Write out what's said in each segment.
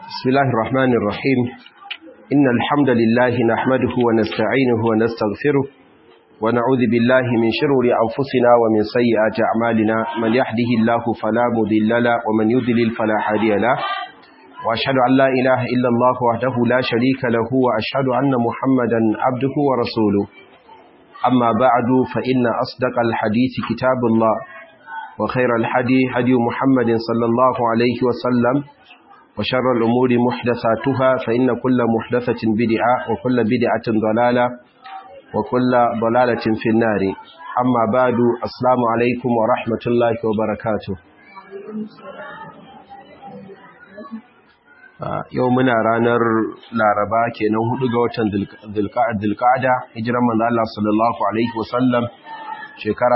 بسم الله الرحمن الرحيم إن الحمد لله نحمده ونستعينه ونستغفره ونعوذ بالله من شرور أنفسنا ومن سيئات أعمالنا من يهده الله فلا مضل له ومن يضلل فلا هادي له وأشهد أن لا إله إلا الله وحده لا شريك له وأشهد أن محمدا عبده ورسوله أما بعد فإن أصدق الحديث كتاب الله وخير الحدي هدي محمد صلى الله عليه وسلم وشر الأمور محدثاتها فإن كل محدثة بدعة وكل بدعة ضلالة وكل ضلالة في النار أما بعد السلام عليكم ورحمة الله وبركاته yau muna ranar laraba kenan hudu ga watan dilkada hijiran manzo Allah sallallahu alaihi wasallam shekara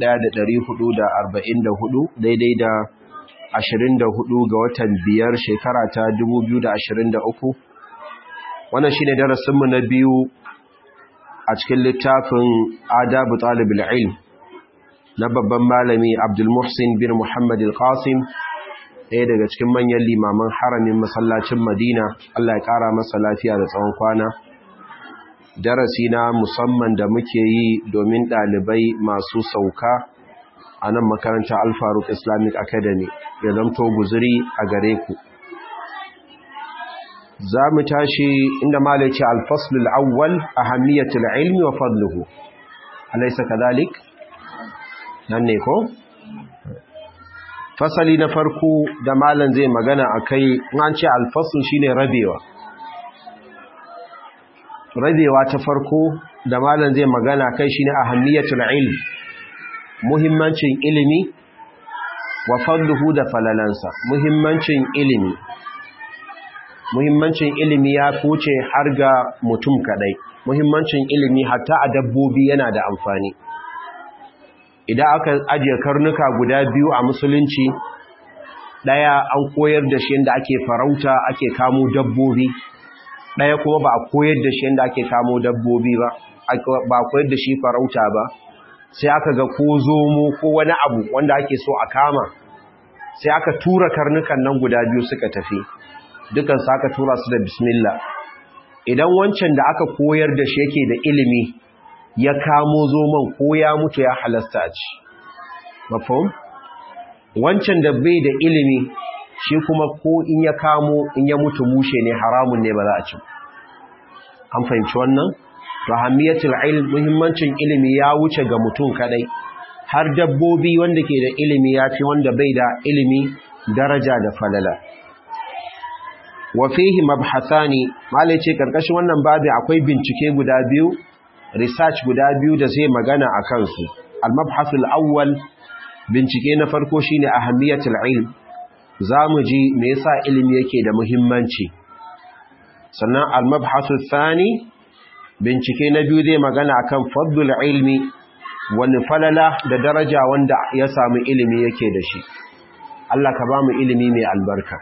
1444 daidai da 24 ga watan biyar shekara ta 2023 wannan shine darasinmu na biyu a cikin littafin adabu talibul ilm na babban malami Abdul Muhsin bin Muhammad al-Qasim ɗaya daga cikin manyan limaman haramin masallacin Madina Allah ya ƙara masa lafiya da tsawon kwana darasi na musamman da muke yi domin ɗalibai masu sauka a nan makarantar Al-Faruq Islamic Academy ya zamto guzuri a gare ku za mu tashi inda malaci alfaslul awwal ahammiyatul ilmi wa fadluhu alaysa kadhalik nan ne ko fasali na farko da malam zai magana akai an ce alfasl shine rabewa rabewa ta farko da malam zai magana kai shine ahammiyatul ilm muhimmancin ilimi wa fadluhu da falalansa muhimmancin ilimi muhimmancin ilimi ya kuce har ga mutum kadai muhimmancin ilimi hatta a dabbobi yana da amfani idan aka ajiye karnuka guda biyu a musulunci daya an koyar da shi yadda ake farauta ake kamo dabbobi daya kuma ba a koyar da shi yadda ake kamo dabbobi ba ba a koyar da shi farauta ba sai aka ga ko zomo ko wani abu wanda ake so a kama sai aka tura karnukan nan guda biyu suka tafi dukan su aka tura su da bismillah idan wancan da aka koyar da shi yake da ilimi ya kamo zoman ko ya mutu ya halasta a ci mafhum wancan da bai da ilimi shi kuma ko in ya kamo in ya mutu mushe ne haramun ne ba za a ci an fahimci wannan to hamiyatul ilm muhimmancin ilimi ya wuce ga mutum kadai har dabbobi wanda ke da ilimi ya fi wanda bai da ilimi daraja da falala wa fihi mabhathani malai ce karkashin wannan babu akwai bincike guda biyu research guda biyu da zai magana a kansu al-mabhathul awwal bincike na farko shine ahamiyatul ilm zamu ji me yasa ilimi yake da muhimmanci sannan al-mabhathul thani bincike na biyu zai magana akan fadlul ilmi wani falala da daraja wanda ya samu ilimi yake da shi Allah ka ba mu ilimi mai albarka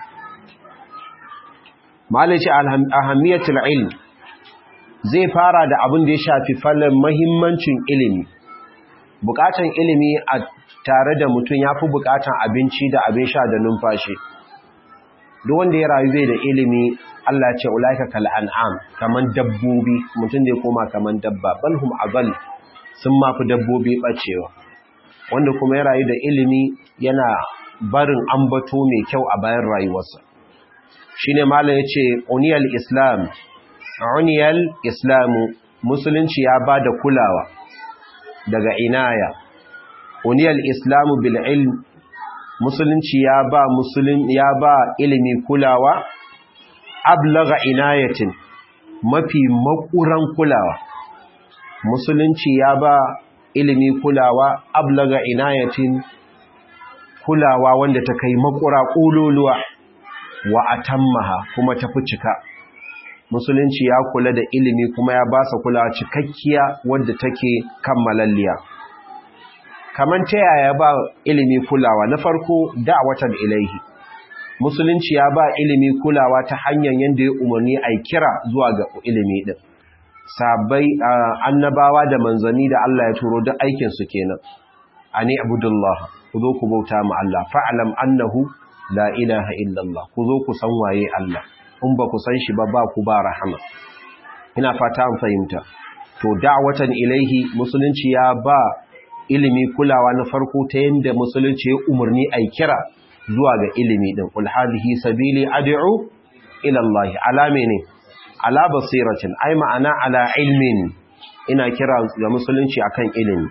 malaci ahammiyatul ilm zai fara da abin da ya shafi falon mahimmancin ilimi bukatan ilimi a tare da mutum ya fi bukatan abinci da abin sha da numfashi duk wanda ya rayu zai da ilimi Allah ce ulaika kal an'am kaman dabbobi mutum da ya koma kaman dabba balhum azal sun mafi dabbobi bacewa wanda kuma ya rayu da ilimi yana barin ambato mai kyau a bayan rayuwarsa shine malam yace uniyal islam uniyal islamu musulunci ya bada kulawa daga inaya uniyal islamu bil ilm musulunci ya ba musulun ya ba ilimi kulawa ablaga inayatin mafi makuran kulawa musulunci ya ba ilimi kulawa ablaga inayatin kulawa wanda ta kai makura ƙololuwa wa atammaha kuma ta fi cika musulunci ya kula da ilimi kuma ya ba sa kulawa cikakkiya wadda take kammalalliya kaman ta yaya ba ilimi kulawa na farko da'watan ilaihi musulunci ya ba ilimi kulawa ta hanyar yadda ya umarni a kira zuwa ga ilimi din sabai annabawa da manzanni da Allah ya turo duk aikin su kenan ani abudullah ku zo ku bauta ma Allah fa'lam annahu la ilaha illallah ku zo ku san waye Allah in ba ku san shi ba ba ku ba rahama ina fata an fahimta to da'watan ilaihi musulunci ya ba ilimi kulawa na farko ta yanda musulunci ya umarni ai kira zuwa ga ilimi din ul hadhihi sabili ad'u ila Allah ala mene ala basiratin ai ma'ana ala ilmin ina kira ga musulunci akan ilimi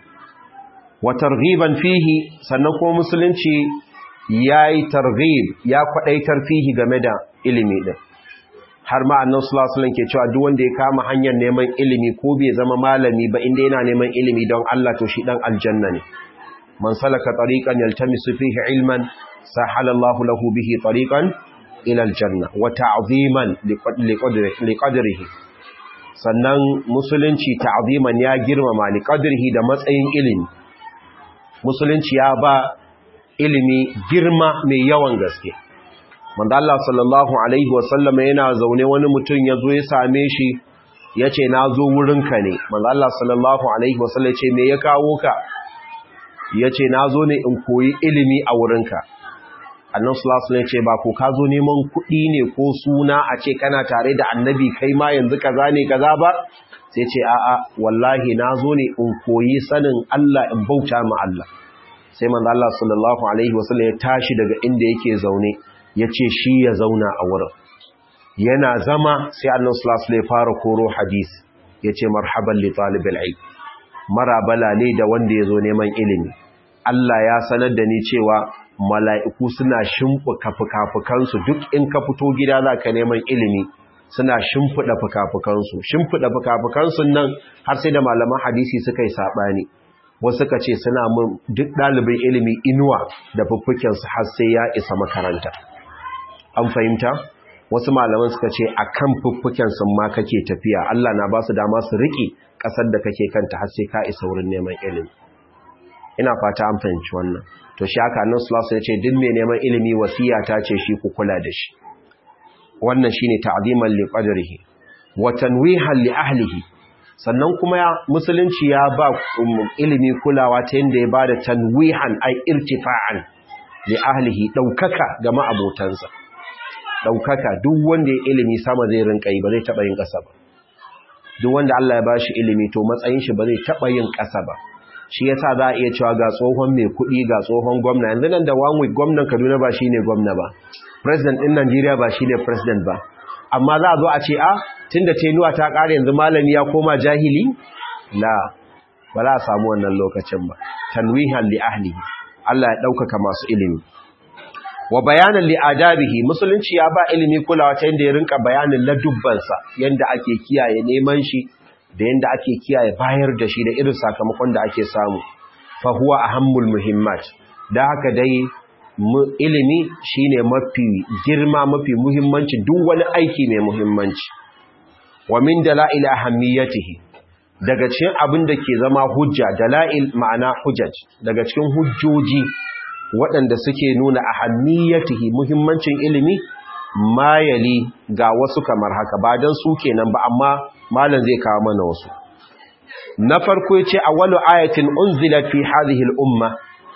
wa targhiban fihi sannan kuma musulunci yayi targhib ya kwadaitar fihi game da ilimi din har ma annabi sallallahu alaihi wasallam ke cewa duk wanda ya kama hanyar neman ilimi ko bai zama malami ba inda yana neman ilimi don Allah to shi dan aljanna ne man salaka tariqan yaltamisu fihi ilman sahala Allahu lahu bihi tariqan ila aljanna wa ta'ziman liqadrihi sannan musulunci ta'ziman ya girmama liqadrihi da matsayin ilimi musulunci ya ba ilimi girma mai yawan gaske manzo Allah sallallahu alaihi wasallama yana zaune wani mutum ya zo ya same shi ya ce na zo wurinka ne manzo Allah sallallahu alaihi wasallam ya ce me ya kawo ka ya ce na zo ne in koyi ilimi a wurinka annan sulasu ne ce ba ko ka zo neman kuɗi ne ko suna a ce kana tare da annabi kai ma yanzu kaza ne kaza ba sai ce a'a wallahi na zo ne in koyi sanin Allah in bauta ma Allah sai manzo Allah sallallahu alaihi wasallam ya tashi daga inda yake zaune ya ce shi ya zauna a wurin yana zama sai annan sulasu ne fara koro hadis ya ce marhaban li talibil ilm marabala ne da wanda ya zo neman ilimi Allah ya sanar da ni cewa mala'iku suna shimfuka fuka-fukansu duk in ka fito gida za ka neman ilimi suna shimfiɗa fuka-fukansu shimfiɗa fuka-fukansu nan har sai da malaman hadisi suka yi saɓani wasu ka ce suna mun duk ɗalibin ilimi inuwa da fuffukensu har sai ya isa makaranta an fahimta wasu malaman suka ce a kan fuffukensu ma kake tafiya Allah na ba su dama su riƙe ƙasar da kake kanta har sai ka isa wurin neman ilimi ina fata an fahimci wannan to shi haka annabi sallallahu alaihi wasallam ya ce duk mai neman ilimi wasiya ta ce shi ku kula da shi wannan shine ta'ziman li qadrihi wa tanwihan li ahlihi sannan kuma ya musulunci ya ba ilimi kulawa ta yanda ya bada tanwihan ay irtifa'an li ahlihi daukaka ga ma'abotansa daukaka duk wanda ya ilimi sama zai rinka yi ba zai taba yin kasa ba duk wanda Allah ya bashi ilimi to matsayin shi ba zai taba yin kasa ba shi yasa za a iya cewa ga tsohon mai kuɗi ga tsohon gwamna yanzu nan da one week gwamnan Kaduna ba shine gwamna ba president din Najeriya ba shine president ba amma za a zo a ce a tunda tenuwa ta ƙare yanzu malami ya koma jahili la ba za a samu wannan lokacin ba tanwihan li ahlihi Allah ya ɗaukaka masu ilimi wa bayanan li adabihi musulunci ya ba ilimi kulawa ta yanda ya rinka bayanin ladubbansa yanda ake kiyaye neman shi da yanda ake kiyaye bayar da shi da irin sakamakon da ake samu fa huwa ahammul muhimmat da haka dai ilimi shine mafi girma mafi muhimmanci duk wani aiki mai muhimmanci wa min dalail ahammiyatihi daga cikin abin da ke zama hujja dalail ma'ana hujjaj daga cikin hujjoji waɗanda suke nuna ahammiyatihi muhimmancin ilimi mayali ga wasu kamar haka ba dan su kenan ba amma malam zai kawo mana wasu na farko yace awwalu ayatin unzilat fi hadhihi al-umma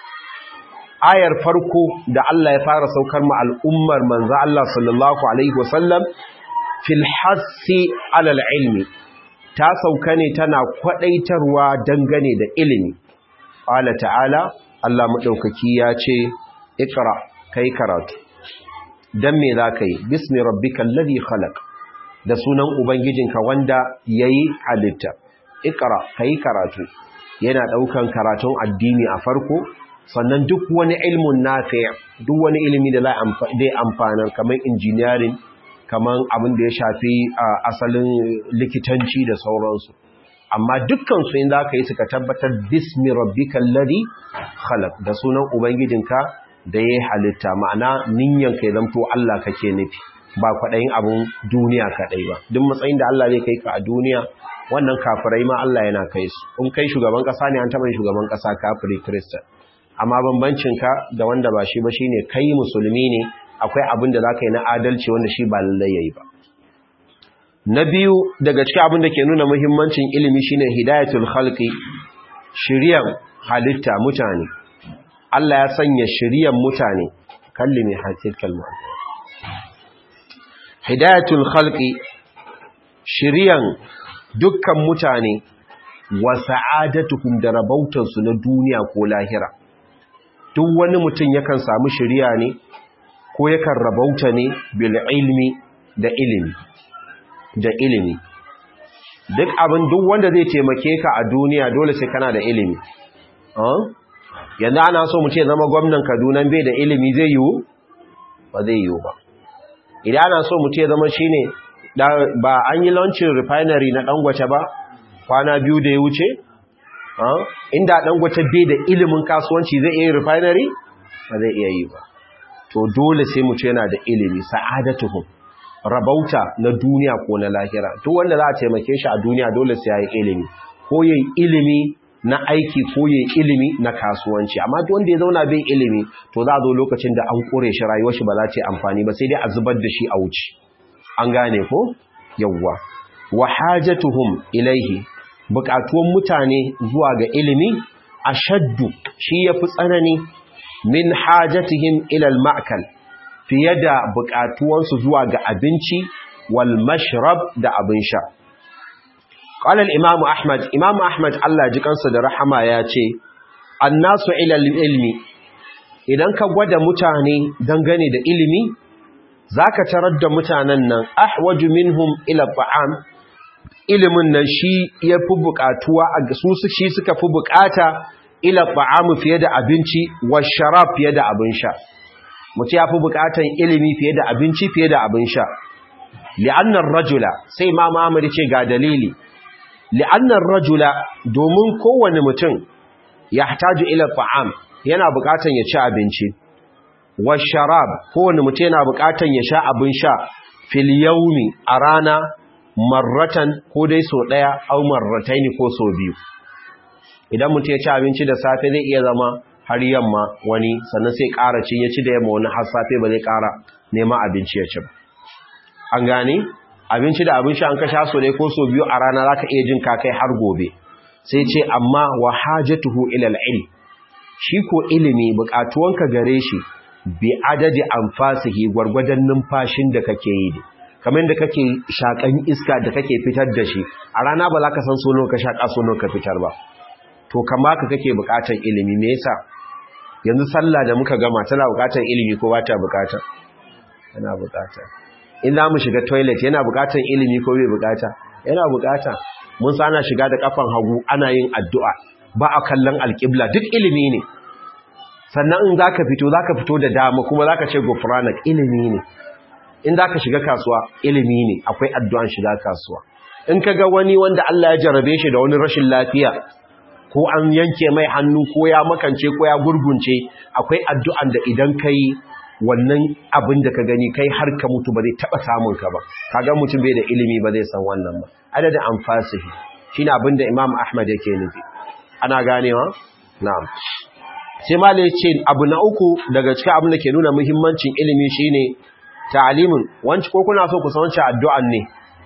ayar farko da Allah ya fara saukar ma al'ummar manzo Allah sallallahu alaihi wasallam fil hassi alal ilmi ta sauka ne tana kwadaitarwa dangane da ilimi qala ta'ala Allah madaukaki ya ce ikra kai karatu dan me zaka yi bismi rabbikal ladhi khalaq da sunan ubangijinka wanda yayi halitta ikra kai karatu yana daukan karatun addini a farko sannan duk wani ilmun nafi duk wani ilimi da zai amfanar kamar engineering kamar abin da ya shafi asalin likitanci da sauransu amma dukkansu in za ka yi suka tabbatar bismi rabbikal ladhi khalaq da sunan ubangijinka da ya halitta ma'ana ninyan kai zamto Allah kake nufi ba kwaɗayin abun duniya kaɗai ba duk matsayin da Allah zai kai ka a duniya wannan kafirai ma Allah yana kai su in kai shugaban ƙasa ne an taɓa shugaban ƙasa kafiri kristan amma bambancinka da wanda ba shi ba shi ne kai musulmi ne akwai abin da za ka yi na adalci wanda shi ba lallai ya yi ba na biyu daga cikin abin da ke nuna muhimmancin ilimi shine hidayatul khalqi shiriyan halitta mutane Allah ya sanya shiriyan mutane kallimi hatil kalma hidayatul khalqi shiriyan dukkan mutane wa sa'adatuhum da rabautansu na duniya ko lahira duk wani mutum yakan samu shiriya ne ko yakan rabauta ne bil ilmi da ilimi da ilimi duk abin duk wanda zai taimake ka a duniya dole sai kana da ilimi yanzu ana so mu ce zama gwamnan kaduna bai da ilimi zai yiwu ba zai yiwu ba idan ana so mu ce zama shine ba an yi launcin refinery na dangwace ba kwana biyu da ya wuce inda dangwace bai da ilimin kasuwanci zai iya refinery ba zai iya yi ba to dole sai mu ce yana da ilimi sa'adatuhum rabauta na duniya ko na lahira duk wanda za a taimake shi a duniya dole sai ya yi ilimi ko yayi ilimi na aiki ko yayi ilimi na kasuwanci amma duk wanda ya zauna bai ilimi to za a zo lokacin da an kore shi rayuwar shi ba za ta yi amfani ba sai dai a zubar da shi a wuce an gane ko yawwa wa hajatuhum ilaihi bukatuwan mutane zuwa ga ilimi ashaddu shi yafi tsanani min hajatihim ila al-ma'kal fiye da bukatuwansu zuwa ga abinci wal mashrab da abin sha qala al-imam ahmad imam ahmad Allah ji kansa da rahama ya ce annasu ila ilmi idan ka gwada mutane dangane da ilimi zaka tarar da mutanen nan ahwaju minhum ila ta'am ilimin nan shi yafi bukatuwa a su shi suka fi bukata ila ta'am fiye da abinci wa sharab fiye da abin sha mutu ya fi bukatan ilimi fiye da abinci fiye da abin sha li'annar rajula sai ma mamari ce ga dalili li'annar rajula domin kowane mutum ya hataju ila ta'am yana bukatan ya ci abinci wa sharab kowane mutum yana bukatan ya sha abin sha fil yaumi a rana marratan ko dai so daya au marrataini ko so biyu idan mutum ya ci abinci da safe zai iya zama har yamma wani sannan sai ƙara ci ya ci da yamma wani har safe ba zai ƙara neman abinci ya ci ba an gane abinci da abin sha an ka sha so dai ko so biyu a rana zaka iya jin ka kai har gobe sai ce amma wa hajatuhu ila al-ilm shi ko ilimi buƙatuwanka gare shi bi adadi anfasihi gwargwadon numfashin da kake yi kamar da kake shakan iska da kake fitar da shi a rana ba za ka san sono ka shaka sono ka fitar ba to kama ka kake buƙatar ilimi me yasa yanzu sallah da muka gama tana buƙatar ilimi ko ba ta buƙata yana buƙata in za mu shiga toilet yana buƙatar ilimi ko bai buƙata yana buƙata mun sana shiga da kafan hagu ana yin addu'a ba a kallon alƙibla duk ilimi ne sannan in za ka fito za ka fito da dama kuma za ka ce gufranak ilimi ne in za ka shiga kasuwa ilimi ne akwai addu'an shiga kasuwa in ka ga wani wanda Allah ya jarabe shi da wani rashin lafiya ko an yanke mai hannu ko ya makance ko ya gurgunce akwai addu'an da idan ka yi wannan abin da ka gani kai har ka mutu ba zai taɓa samun ka ba kaga mutum bai da ilimi ba zai san wannan ba adadin amfasihi shi ne abin da imam ahmad yake nufi ana ganewa na'am sai malai ce abu na uku daga cikin abin da ke nuna muhimmancin ilimi shine ta'alimin wanci ko kuna so ku san wancan addu'an ne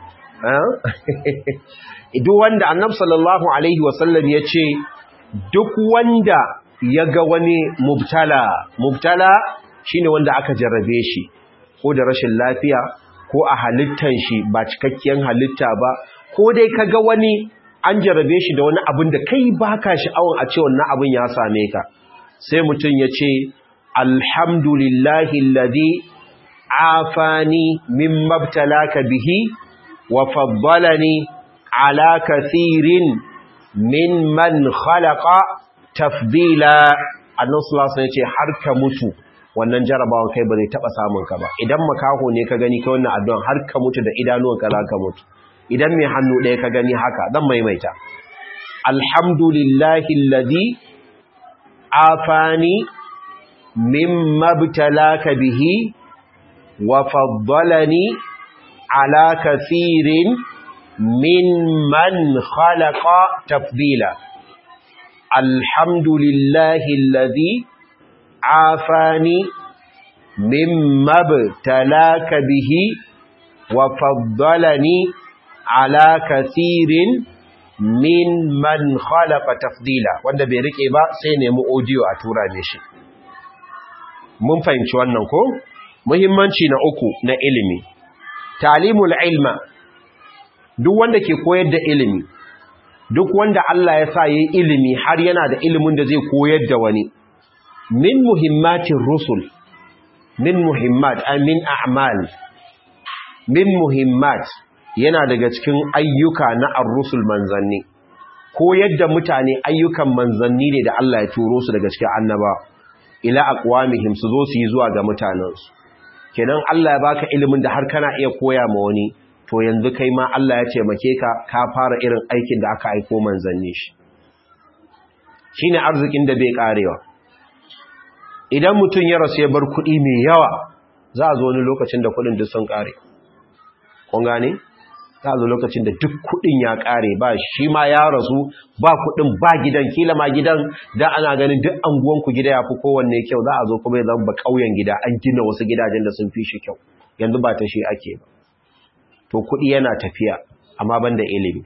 duk wanda annab sallallahu alaihi wasallam ya ce duk wanda ya ga wani mubtala mubtala shine wanda aka jarrabe shi ko da rashin lafiya ko a halittan shi ba cikakkiyar halitta ba ko dai ka ga wani an jarrabe shi da wani abin da kai baka sha'awar a ce wannan abin ya same ka sai mutum ya ce alhamdulillahi alladhi afani mimma btalaka bihi wa faddalani ala kathirin mimman khalaqa tafdila annabi sallallahu alaihi wasallam har ka mutu wannan jarabawan kai ba zai taba samun ka ba idan makaho ne ka gani ka wannan addu'an har ka mutu da idanuwanka za ka mutu idan mai hannu ɗaya ka gani haka zan maimaita alhamdulillahi alladhi afani mimma btalaka bihi wa faddalani ala kathirin mimman khalaqa tafdila alhamdulillahi alladhi afani mimma btalaka bihi wa faddalani ala kathirin mimman khalaqa tafdila wanda bai rike ba sai nemi audio a tura mishi mun fahimci wannan ko muhimmanci na uku na ilimi talimul ilma duk wanda ke koyar da ilimi duk wanda Allah ya sa yayi ilimi har yana da ilimin da zai koyar da wani min muhimmatin rusul min muhimmat ay min a'mal min muhimmat yana daga cikin ayyuka na ar-rusul manzanni koyar da mutane ayyukan manzanni ne da Allah ya turo su daga cikin annaba ila aqwamihim su zo su yi zuwa ga mutanensu kenan Allah ya baka ilimin da har kana iya koya ma wani to yanzu kai ma Allah ya taimake ka ka fara irin aikin da aka aiko manzanni shi shine arzikin da bai karewa idan mutum ya rasu ya bar kuɗi mai yawa za a zo wani lokacin da kuɗin duk sun kare kun gane za a zo lokacin da duk kuɗin ya kare ba shi ma ya rasu ba kuɗin ba gidan kila ma gidan da ana ganin duk anguwanku gida ya fi kowanne kyau za a zo kuma ya zama ƙauyen gida an gina wasu gidajen da sun fi shi kyau yanzu ba ta shi ake ba to kuɗi yana tafiya amma banda ilimi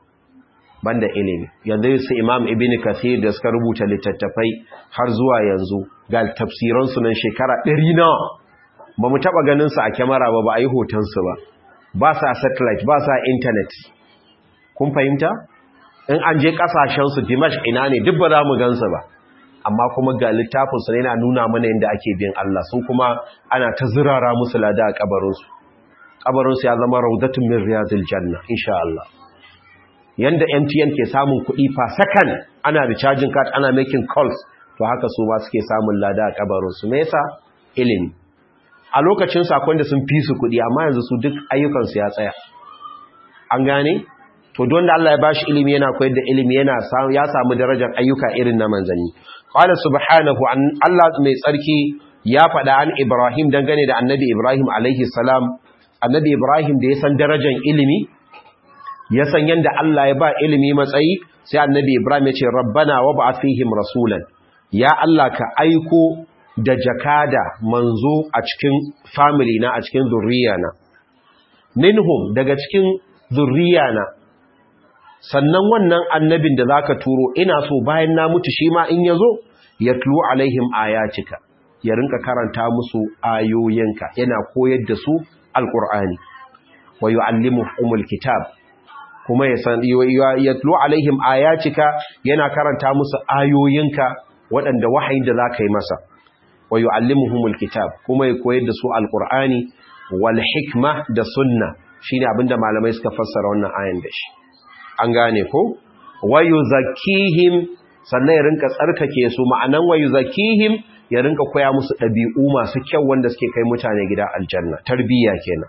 banda ilimi yanzu su imam ibn kathir da suka rubuta littattafai har zuwa yanzu ga tafsiransu nan shekara ɗari nawa ba mu taɓa ganin su a kyamara ba ba a yi hotonsu ba ba sa satellite ba sa internet kun fahimta in an je ƙasashensu dimash ina ne duk ba za mu gansu ba amma kuma ga littafinsu ne yana nuna mana yadda ake bin Allah sun kuma ana ta zirara musu lada a kabarinsu kabarinsu ya zama raudatun min riyadil janna insha Allah yanda MTN ke samun kuɗi fa sakan ana recharging card ana making calls to haka su ma suke samun lada a kabarinsu me yasa ilimi a lokacin sakon da sun fi su kuɗi amma yanzu su duk ayyukansu ya tsaya an gane to don da Allah ya bashi ilimi yana koyar da ilimi yana ya samu darajar ayyuka irin na manzanni qala subhanahu an Allah mai tsarki ya faɗa an Ibrahim dangane da annabi Ibrahim alaihi salam annabi Ibrahim da ya san darajar ilimi ya san yanda Allah ya ba ilimi matsayi sai annabi Ibrahim ya ce rabbana wab'ath fihim rasulan ya Allah ka aiko da jakada manzo a cikin family na a cikin zurriya na minhum daga cikin zurriya na sannan wannan annabin da zaka turo ina so bayan na mutu shi ma in yazo yatlu alaihim ayatika ya rinka karanta musu ayoyinka yana koyar da su alqur'ani wa yuallimuhumul kitab kuma ya san yatlu alaihim ayatika yana karanta musu ayoyinka waɗanda wahayin da zaka yi masa wa yuallimuhumul kitab kuma ya koyar da su alqur'ani wal hikma da sunna shine abinda malamai suka fassara wannan ayan da shi an gane ko wayu zakihim sannan ya rinka tsarkake su ma'anan wayu zakihim ya rinka koya musu ɗabi'u masu kyau wanda suke kai mutane gida aljanna tarbiyya kenan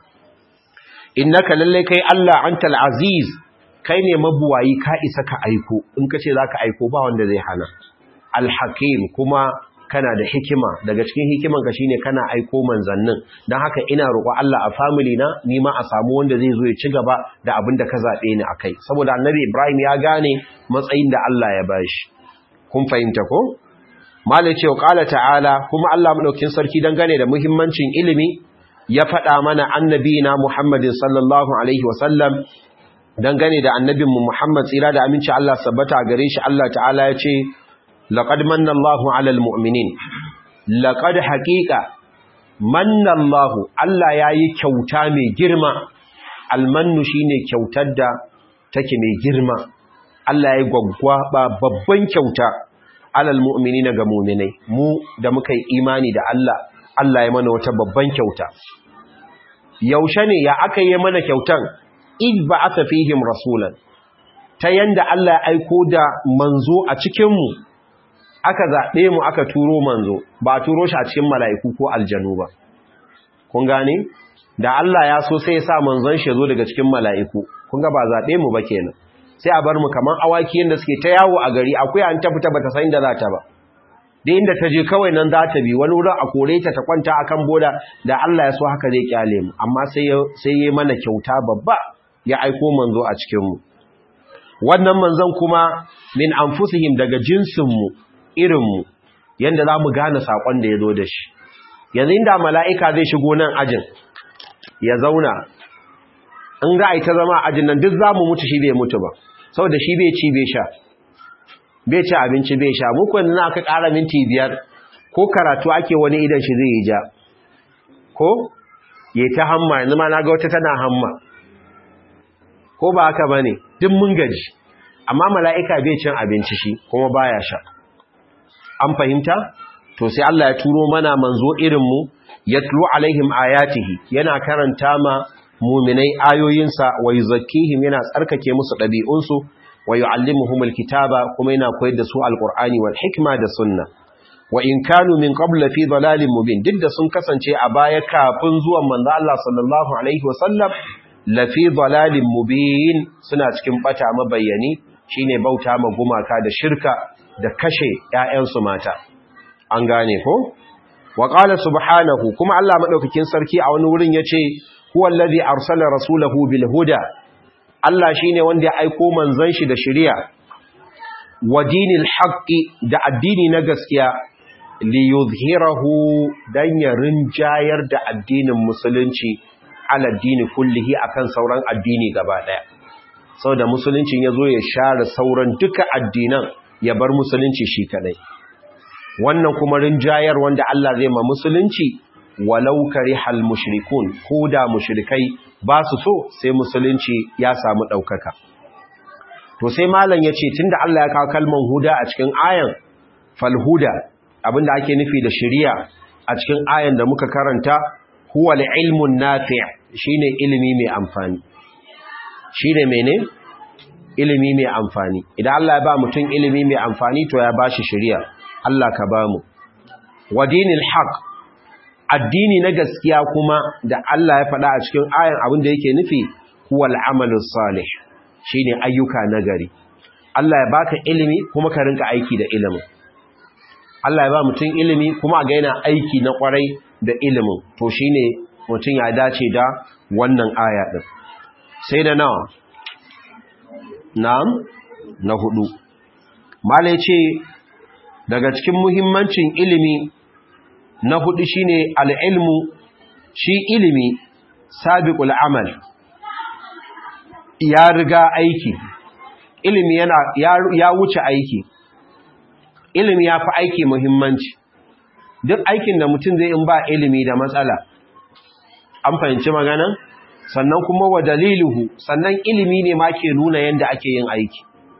innaka lalle kai Allah antal aziz kai ne mabuwayi ka isa ka aiko in kace zaka aiko ba wanda zai hana alhakim kuma kana da hikima daga cikin hikiman ka shine kana aiko manzannin dan haka ina roƙo Allah a family na ni ma a samu wanda zai zo ya ci gaba da abin da ka zabe ni akai saboda annabi Ibrahim ya gane matsayin da Allah ya bashi kun fahimta ko malai ce qala ta'ala kuma Allah madaukin sarki dangane da muhimmancin ilimi ya faɗa mana annabina Muhammadin sallallahu alaihi wasallam dangane da annabinmu Muhammad tsira da aminci Allah sabbata gare shi Allah ta'ala ya ce لقد من الله على المؤمنين لقد حقيقة من الله الله yayi kyauta mai girma almannu shine kyautar da take mai girma Allah yayi gwaggwaba babban kyauta alal mu'minina ga mu'minai mu da muka yi imani da Allah Allah ya mana wata babban kyauta yaushe ne ya aka yi mana kyautan id ba'atha fihim rasulan ta yanda Allah ya aiko da manzo a cikin mu aka zaɓe mu aka turo manzo ba a turo shi a cikin mala'iku ko aljanu ba. Kun gane? Da Allah ya so sai ya sa manzon shi zo daga cikin mala'iku, kun ga ba zaɓe mu ba kenan. Sai a bar mu kamar awaki yadda suke ta yawo a gari akwai an ta fita ba ta san da za ta ba. Da inda ta je kawai nan za ta bi wani wurin a kore ta ta kwanta a kan boda da Allah ya so haka zai kyale mu, amma sai ya mana kyauta babba ya aiko manzo a cikinmu. Wannan manzon kuma min anfusihim daga jinsinmu irinmu yadda za mu gane saƙon da ya zo da shi yanzu inda mala'ika zai shigo nan ajin ya zauna in za a yi ta zama ajin nan duk za mu mutu shi bai mutu ba sau da shi bai ci bai sha bai ci abinci bai sha muku yanzu na aka ƙara minti biyar ko karatu ake wani idan shi zai yi ja ko ya ta hamma yanzu ma na ga wata tana hamma ko ba haka ba ne duk mun gaji amma mala'ika bai cin abinci shi kuma baya sha an fahimta to sai Allah ya turo mana manzo irinmu ya tulu alaihim ayatihi yana karanta ma muminai ayoyinsa wa yuzakkihim yana tsarkake musu ɗabi'unsu wa yu'allimuhumul kitaba kuma yana koyar da su alqur'ani wal hikma da sunna wa in kanu min qabl fi dalalin mubin duk da sun kasance a baya kafin zuwan manzo Allah sallallahu alaihi wasallam la fi dalalin mubin suna cikin bata mabayyani shine bauta ma gumaka da shirka da kashe ƴaƴansu mata an gane ko wa qala subhanahu kuma Allah madaukakin sarki a wani wurin yace huwa allazi arsala rasulahu bil huda Allah shine wanda ya aiko manzon shi da shari'a wa dinil haqqi da addini na gaskiya li yuzhirahu dan ya rinjayar da addinin musulunci ala dini kullihi akan sauran addini gaba daya saboda musuluncin yazo ya share sauran duka addinan ya bar musulunci shi kadai wannan kuma rinjayar wanda Allah zai ma musulunci walau karihal mushrikun ko da mushrikai ba su so sai musulunci ya samu ɗaukaka to sai malam ya ce tunda Allah ya kawo kalman huda a cikin ayan falhuda abinda ake nufi da shiriya a cikin ayan da muka karanta huwa ilmun nafi' shine ilimi mai amfani shine mene ilimi mai amfani idan Allah ya ba mutum ilimi mai amfani to ya bashi shiriya Allah ka bamu wa dinil haqq addini na gaskiya kuma da Allah ya faɗa a cikin ayan abin da yake nufi huwal amalus salih shine ayyuka nagari Allah ya baka ilimi kuma ka rinka aiki da ilimin Allah ya ba mutum ilimi kuma ga yana aiki na kwarai da ilimin to shine mutum ya dace da wannan aya din sai da nawa na'am na hudu malai ce daga cikin muhimmancin ilimi na hudu shine al'ilmu shi ilimi sabiqul amal ya riga aiki ilimi yana ya, wuce aiki ilimi ya fi aiki muhimmanci duk aikin da mutum zai in ba ilimi da matsala an fahimci magana sannan kuma wa daliluhu sannan ilimi ne ma ke nuna yadda ake yin aiki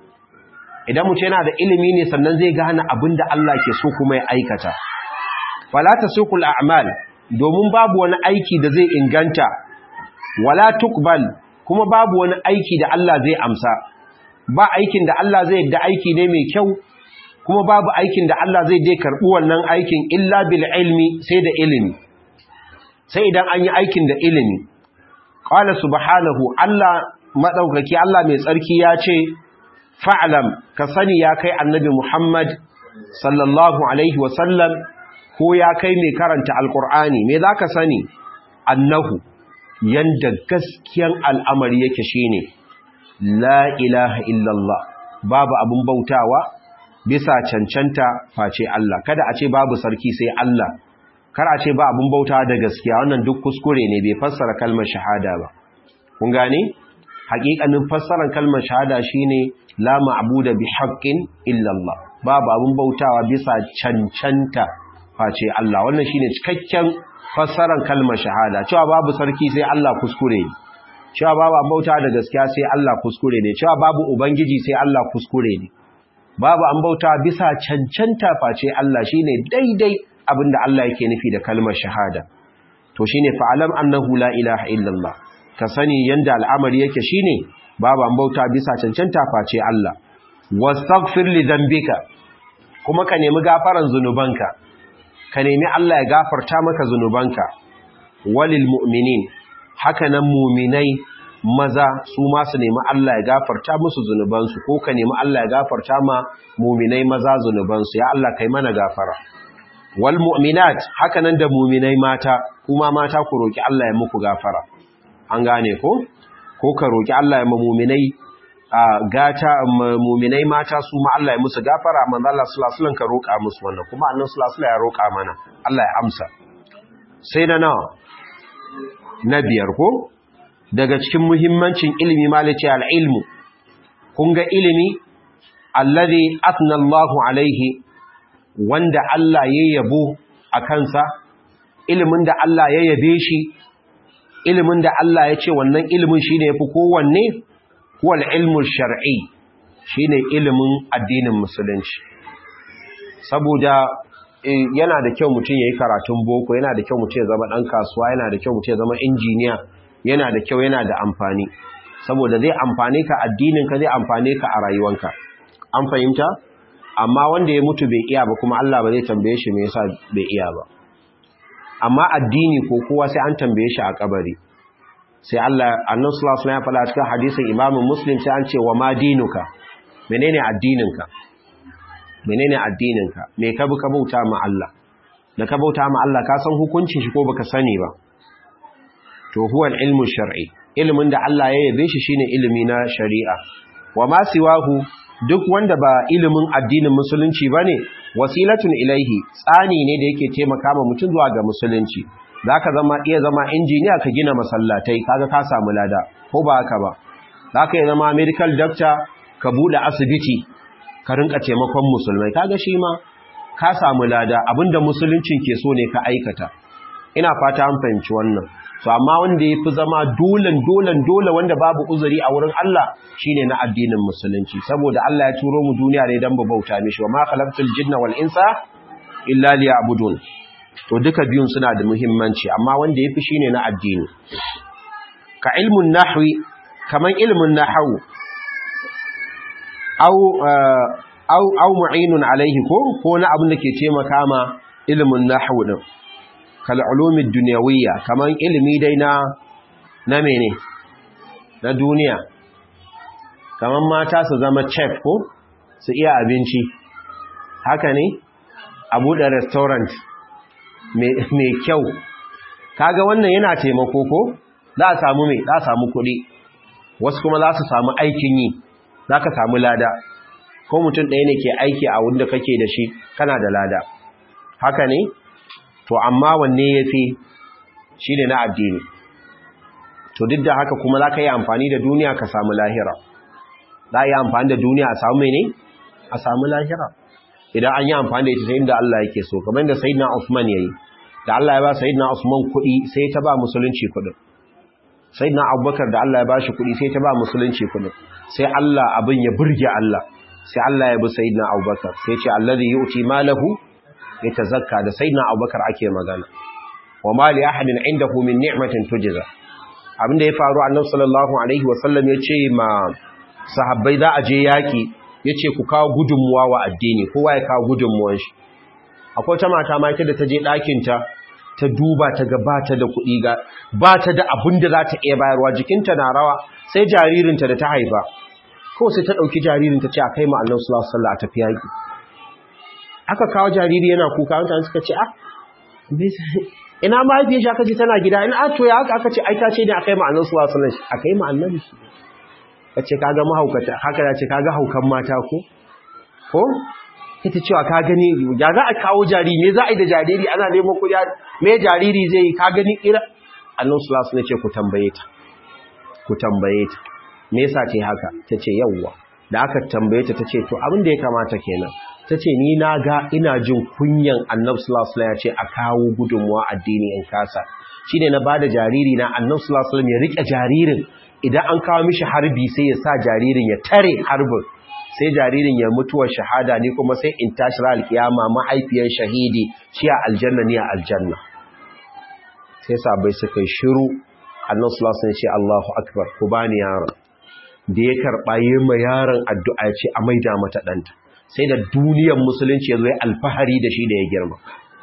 idan mutum yana da ilimi ne sannan zai gane abin da Allah ke so kuma ya aikata fala tasukul a'mal domin babu wani aiki da zai inganta wala tuqbal kuma babu wani aiki da Allah zai amsa ba aikin da Allah zai yadda aiki ne mai kyau kuma babu aikin da Allah zai dai karbi wannan aikin illa bil ilmi sai da ilimi sai idan an yi aikin da ilimi qala subhanahu Allah madaukaki Allah mai tsarki ya ce fa'lam ka sani ya kai annabi Muhammad sallallahu alaihi wa sallam ko ya kai mai karanta alkur'ani me za ka sani annahu yanda gaskiyan al'amari yake shine la ilaha illallah babu abin bautawa bisa cancanta face Allah kada a ce babu sarki sai Allah kar a ce ba abin bautawa da gaskiya wannan duk kuskure ne bai fassara kalmar shahada ba kun gane haƙiƙanin fassarar kalmar shahada shine la ma'budu bi haqqin illallah babu abin bautawa bisa cancanta face Allah wannan shine cikakken fassarar kalmar shahada cewa babu sarki sai Allah kuskure ne cewa babu bauta da gaskiya sai Allah kuskure ne cewa babu ubangiji sai Allah kuskure ne babu an bauta bisa cancanta face Allah shine daidai abinda Allah yake nufi da kalmar shahada to shine fa'alam annahu la ilaha illallah ka sani yanda al'amari yake shine babu an bauta bisa cancanta face Allah wastaghfir li dhanbika kuma ka nemi gafaran zunubanka ka nemi Allah ya gafarta maka zunubanka walil mu'minin haka nan mu'minai maza su ma su nemi Allah ya gafarta musu zunubansu ko ka nemi Allah ya gafarta ma mu'minai maza zunubansu ya Allah kai mana gafara wal mu'minat haka nan da mu'minai mata kuma mata ku roki Allah ya muku gafara an gane ko ko ka roki Allah ya mu'minai gata mu'minai mata su ma Allah ya musu gafara manzo Allah sallallahu alaihi wasallam ka roka musu wannan kuma annabi sallallahu alaihi wasallam ya roka mana Allah ya amsa sai da nawa na biyar ko daga cikin muhimmancin ilimi malice al-ilmu kun ga ilimi alladhi atna Allahu alaihi wanda Allah ya yabo a kansa ilimin da Allah ya yabe shi ilimin da Allah ya ce wannan ilimin shine yafi kowanne huwal ilmu shar'i shine ilimin addinin musulunci saboda yana da kyau mutum yayi karatun boko yana da kyau mutum ya zama dan kasuwa yana da kyau mutum ya zama injiniya yana da kyau yana da amfani saboda zai amfane ka addinin ka zai amfane ka a rayuwanka an fahimta amma wanda ya mutu bai iya ba kuma Allah ba zai tambaye shi me yasa bai iya ba amma addini ko kowa sai an tambaye shi a kabari sai Allah annabi sallallahu alaihi wasallam ya faɗa cikin hadisin Imam Muslim sai an ce wa ma dinuka menene addininka menene addininka me ka bi ka bauta ma Allah da ka bauta ma Allah ka san hukuncin shi ko baka sani ba to huwa ilmu shar'i ilimin da Allah ya yabe shi shine ilimi na shari'a wa ma siwahu duk wanda ba ilimin addinin musulunci bane wasilatun ilaihi tsani ne da yake taimaka ma mutum zuwa ga musulunci zaka zama iya zama injiniya ka gina masallatai kaga ka samu lada ko ba haka ba zaka iya zama medical doctor ka bude asibiti ka rinka taimakon musulmai kaga shi ma ka samu lada abinda musuluncin ke so ne ka aikata ina fata an fahimci wannan to amma wanda yafi zama dolan dolan dole wanda babu uzuri a wurin Allah shine na addinin musulunci saboda Allah ya turo mu duniya ne dan mu bauta mishi wa ma khalaqtul jinna wal insa illa liya'budun to duka biyun suna da muhimmanci amma wanda yafi shine na addini ka ilmun nahwi kaman ilmun nahwu au au au mu'inun alaihi ko ko na abin da ke taimaka ma ilmun nahwu din kal ulumid dunyawiyya kaman ilimi dai na na mene na duniya kaman mata su zama chef ko su iya abinci haka ne a buɗe restaurant mai kyau kaga wannan yana taimako ko za a samu mai za a samu kuɗi wasu kuma za su samu aikin yi za ka samu lada ko mutum ɗaya ne ke aiki a wanda kake da shi kana da lada haka ne to amma wanne ya fi shi ne na addini to duk da haka kuma za ka yi amfani da duniya ka samu lahira za a yi amfani da duniya a samu mene a samu lahira idan an yi amfani da ita sai inda Allah yake so kamar da sayyidina Usman yayi da Allah ya ba sayyidina Usman kuɗi sai ta ba musulunci kuɗin sayyidina Abubakar da Allah ya ba shi kuɗi sai ta ba musulunci kuɗin sai Allah abin ya burge Allah sai Allah ya bi sayyidina Abubakar sai ce allazi yu'ti malahu yatazakka da sayyidina Abubakar ake magana wa ma li ahadin indahu min ni'matin tujza abin da ya faru annabi sallallahu alaihi wasallam ya ce ma sahabbai za a je yaki ya ce ku kawo gudunmuwa wa addini kowa ya kawo gudunmuwan shi akwai ta mata ma ita da ta je ɗakinta ta duba ta ga ba ta da kuɗi ga ba ta da abin da za ta iya bayarwa jikinta na rawa sai jaririnta da ta haifa kawai sai ta ɗauki jaririnta ce a kai ma annan sallallahu alaihi a tafi yaƙi aka kawo jariri yana kuka mutane suka ce ah ina mahaifiyar shi aka ce tana gida ina to ya aka ce ai ta ce ne a kai ma annan sallallahu alaihi a kai ma annabi kace kaga mahaukata haka ya ce kaga haukan mata ko ko ita cewa ka gani ya za a kawo jariri me za a yi da jariri ana neman kuɗi me jariri zai yi ka gani ira annabi sallallahu alaihi ce ku tambaye ta ku tambaye ta me yasa ce haka tace yawwa da aka tambaye ta tace to abin da ya kamata kenan tace ni na ga ina jin kunyan annabi sallallahu alaihi ya ce a kawo gudunmuwa addini in kasa shine na bada jariri na annabi sallallahu alaihi ya rike jaririn idan an kawo mishi harbi sai ya sa jaririn ya tare harbin sai jaririn ya mutuwar shahada ne kuma sai in tashi ra alkiyama mahaifiyar shahidi shi a aljanna ne a aljanna sai sabai suka yi shiru annan sulasun ce Allahu akbar ku bani yaron da ya karɓa yi ma yaron addu'a ce a maida mata ɗanta sai da duniyar musulunci ya zo ya alfahari da shi da ya girma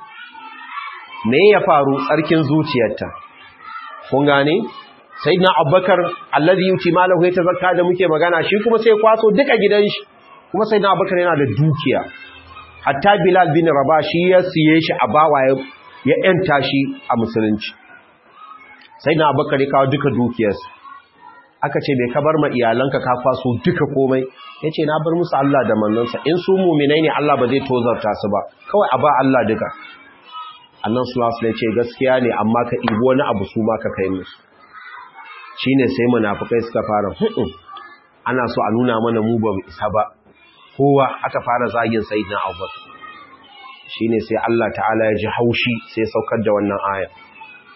me ya faru tsarkin zuciyarta kun gane sai na abubakar allazi yuti malahu ya tazakka da muke magana shi kuma sai kwaso duka gidan shi kuma sai na abubakar yana da dukiya hatta bilal bin rabah shi ya siye shi a bawa ya yanta shi a musulunci sai na abubakar ya kawo duka dukiyarsa aka ce bai kabar ma iyalanka ka kwaso duka komai yace na bar musu Allah da manzansa in su mu'minai ne Allah ba zai tozarta su ba kawai a ba Allah duka annan sallallahu alaihi ce gaskiya ne amma ka ibo wani abu su ma ka kai musu shine sai munafikai suka fara hudu ana so a nuna mana mu ba mu isa ba kowa aka fara zagin sayyidina Abubakar shine sai Allah ta'ala ya ji haushi sai saukar da wannan aya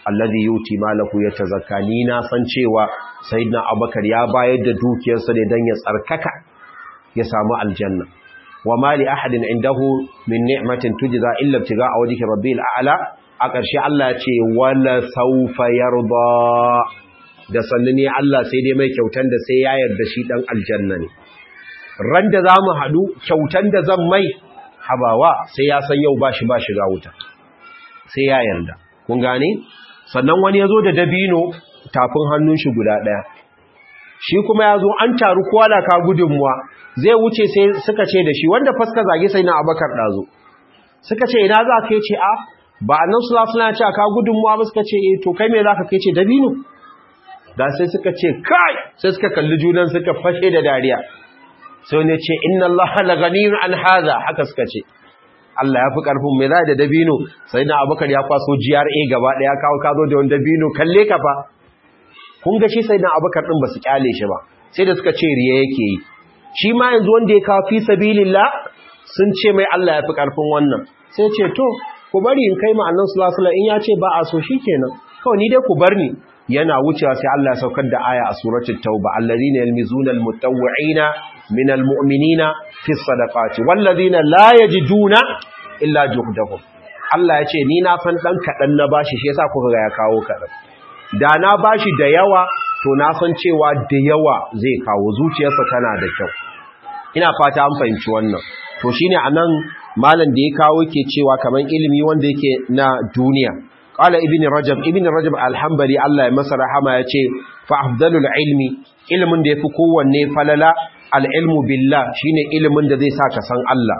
alladhi yuti malahu yatazakka ni na san cewa sayyidina abubakar ya bayar da dukiyarsa ne dan ya tsarkaka ya samu aljanna wa ma li ahadin indahu min ni'matin tujza illa ibtiga'a wajhi rabbil a'la a ƙarshe Allah ya ce wala sawfa yarda da sannu ne Allah sai dai mai kyautan da sai ya yarda shi dan aljanna ne ran da zamu hadu kyautan da zan mai habawa sai ya san yau bashi ba shiga wuta sai ya yarda kun gane sannan wani yazo da dabino tafin hannun shi guda daya shi kuma yazo an taru kowa da ka gudunmuwa zai wuce sai suka ce da shi wanda faska zage sai na Abakar dazo suka ce ina za ka ce a ba annan sallallahu alaihi wasallam ya ce ka gudunmuwa ba suka ce eh to kai me zaka kai ce dabino da sai suka ce kai sai suka kalli junan suka fashe da dariya sai ne ce inna allaha laghaniyun an hadha haka suka ce Allah ya fi karfin mai zai da dabino sai na abubakar ya kwaso GRA gaba daya kawo kazo da wani dabino kalle ka fa kun ga shi sai na abubakar din ba su kyale shi ba sai da suka ce riya yake yi shi ma yanzu wanda ya kawo fi sabilillah sun ce mai Allah ya fi karfin wannan sai ce to ku bari in kai ma annan sallallahu alaihi in ya ce ba a so shikenan kawai ni dai ku bar ni yana wucewa sai Allah ya saukar da aya a suratul tauba allazina yalmizuna almutawwi'ina minal mu'minina fi sadaqati wallazina la yajiduna illa juhdahum Allah ya ce ni na san dan kadan na bashi shi yasa kuka ga ya kawo kadan da na bashi da yawa to na san cewa da yawa zai kawo zuciyarsa tana da kyau ina fata an fahimci wannan to shine anan malam da ya kawo ke cewa kaman ilimi wanda yake na duniya qala ibn rajab ibn rajab alhambali Allah ya masa rahama yace fa afdalul ilmi ilmin da yafi kowanne falala alilmu billah shine ilimin da zai sa ka san Allah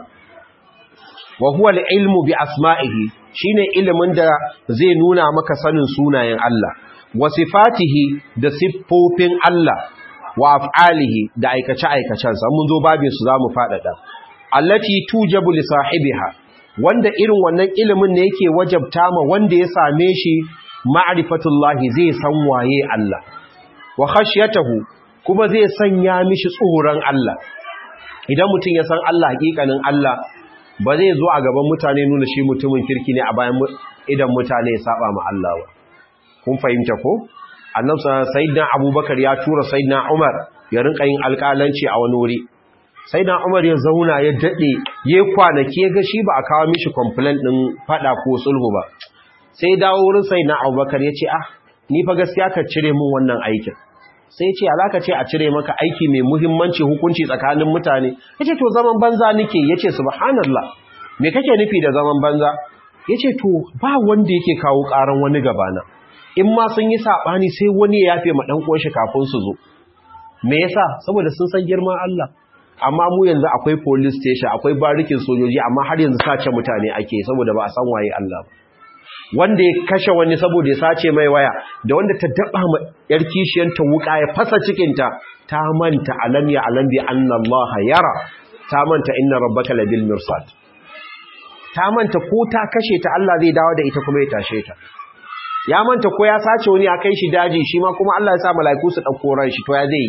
wa huwa alilmu bi asma'ihi shine ilimin da zai nuna maka sanin sunayen Allah wa sifatihi da siffofin Allah wa af'alihi da aikace aikacensa mun zo babin su zamu fadada allati tujabu li sahibiha wanda irin wannan ilimin ne yake wajabta ma wanda ya same shi ma'rifatullahi zai san waye Allah wa khashyatahu kuma zai sanya mishi tsoron Allah idan mutum ya san Allah hakikanin Allah ba zai zo a gaban mutane nuna shi mutumin kirki ne a bayan idan mutane ya saba ma Allah ba kun fahimta ko annabi sayyidina abubakar ya tura sayyidina umar ya rinka yin alƙalanci a wani wuri sayyidina umar ya zauna ya dade ya kwanaki ya ga shi ba a kawo mishi complaint din fada ko sulhu ba sai dawo wurin sayyidina abubakar ya ce ah ni fa gaskiya ka cire min wannan aikin sai ce alaka ce a cire maka aiki mai muhimmanci hukunci tsakanin mutane yace to zaman banza nake yace subhanallah me kake nufi da zaman banza yace to ba wanda yake kawo karan wani gabana in ma sun yi sabani sai wani ya yafe ma dan uwan shi kafin su zo me yasa saboda sun san girman Allah amma mu yanzu akwai police station akwai barikin sojoji amma har yanzu sace mutane ake saboda ba a san waye Allah ba wanda ya kashe wani saboda ya sace mai waya da wanda ta daba ma yar kishiyanta wuka ya fasa cikinta ta manta alam ya alam bi anna Allah yara ta manta inna rabbaka labil mirsad ta manta ko ta kashe ta Allah zai dawo da ita kuma ya tashe ta ya manta ko ya sace wani a kai shi daji shi ma kuma Allah ya sa mala'iku su dauko ran shi to ya zai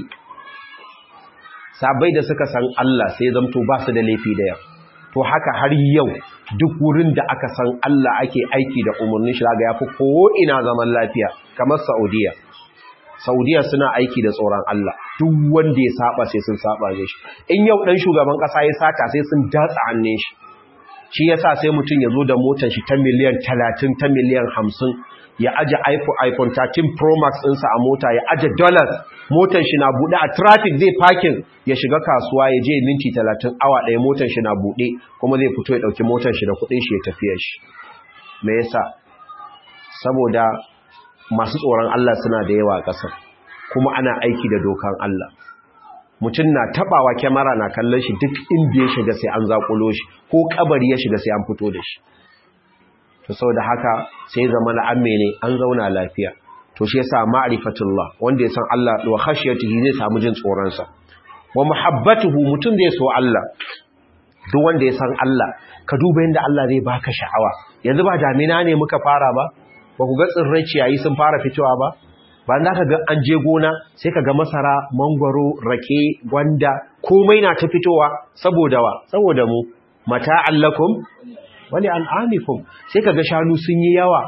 sabai da suka san Allah sai zamto ba su da laifi da yau to haka har yau duk wurin da aka san Allah ake aiki da umarnin shi ga yafi ko ina zaman lafiya kamar Saudiya Saudiya suna aiki da tsoron Allah duk wanda ya saba sai sun saba ne shi in yau dan shugaban kasa ya sata sai sun datsa hannun shi shi yasa sai mutum ya zo da motar shi ta miliyan 30 ta miliyan 50 ya aje iPhone iPhone 13 Pro Max ɗinsa a mota ya aje dollars motar shi na buɗe a traffic zai parking ya shiga kasuwa ya je minti 30 awa ɗaya motar shi na buɗe kuma zai fito ya ɗauki motar shi da kuɗin shi ya tafiya shi me yasa saboda masu tsoron Allah suna da yawa a ƙasar kuma ana aiki da dokan Allah mutum na tabawa kyamara na kallon shi duk inda ya shiga sai an zakulo shi ko kabari ya shiga sai an fito da shi to saboda haka sai zama na amme ne an zauna lafiya to shi yasa ma'rifatullah wanda ya san Allah wa khashiyatihi zai samu jin tsoron sa wa muhabbatuhu mutum zai so Allah duk wanda ya san Allah ka duba yanda Allah zai baka sha'awa yanzu ba damina ne muka fara ba ba ku ga tsirrai ciyayi sun fara fitowa ba ba za ka ga an je gona sai ka ga masara mangwaro rake gwanda komai na ta fitowa saboda wa saboda mu mata'allakum wani al'amikum sai ka ga shanu sun yi yawa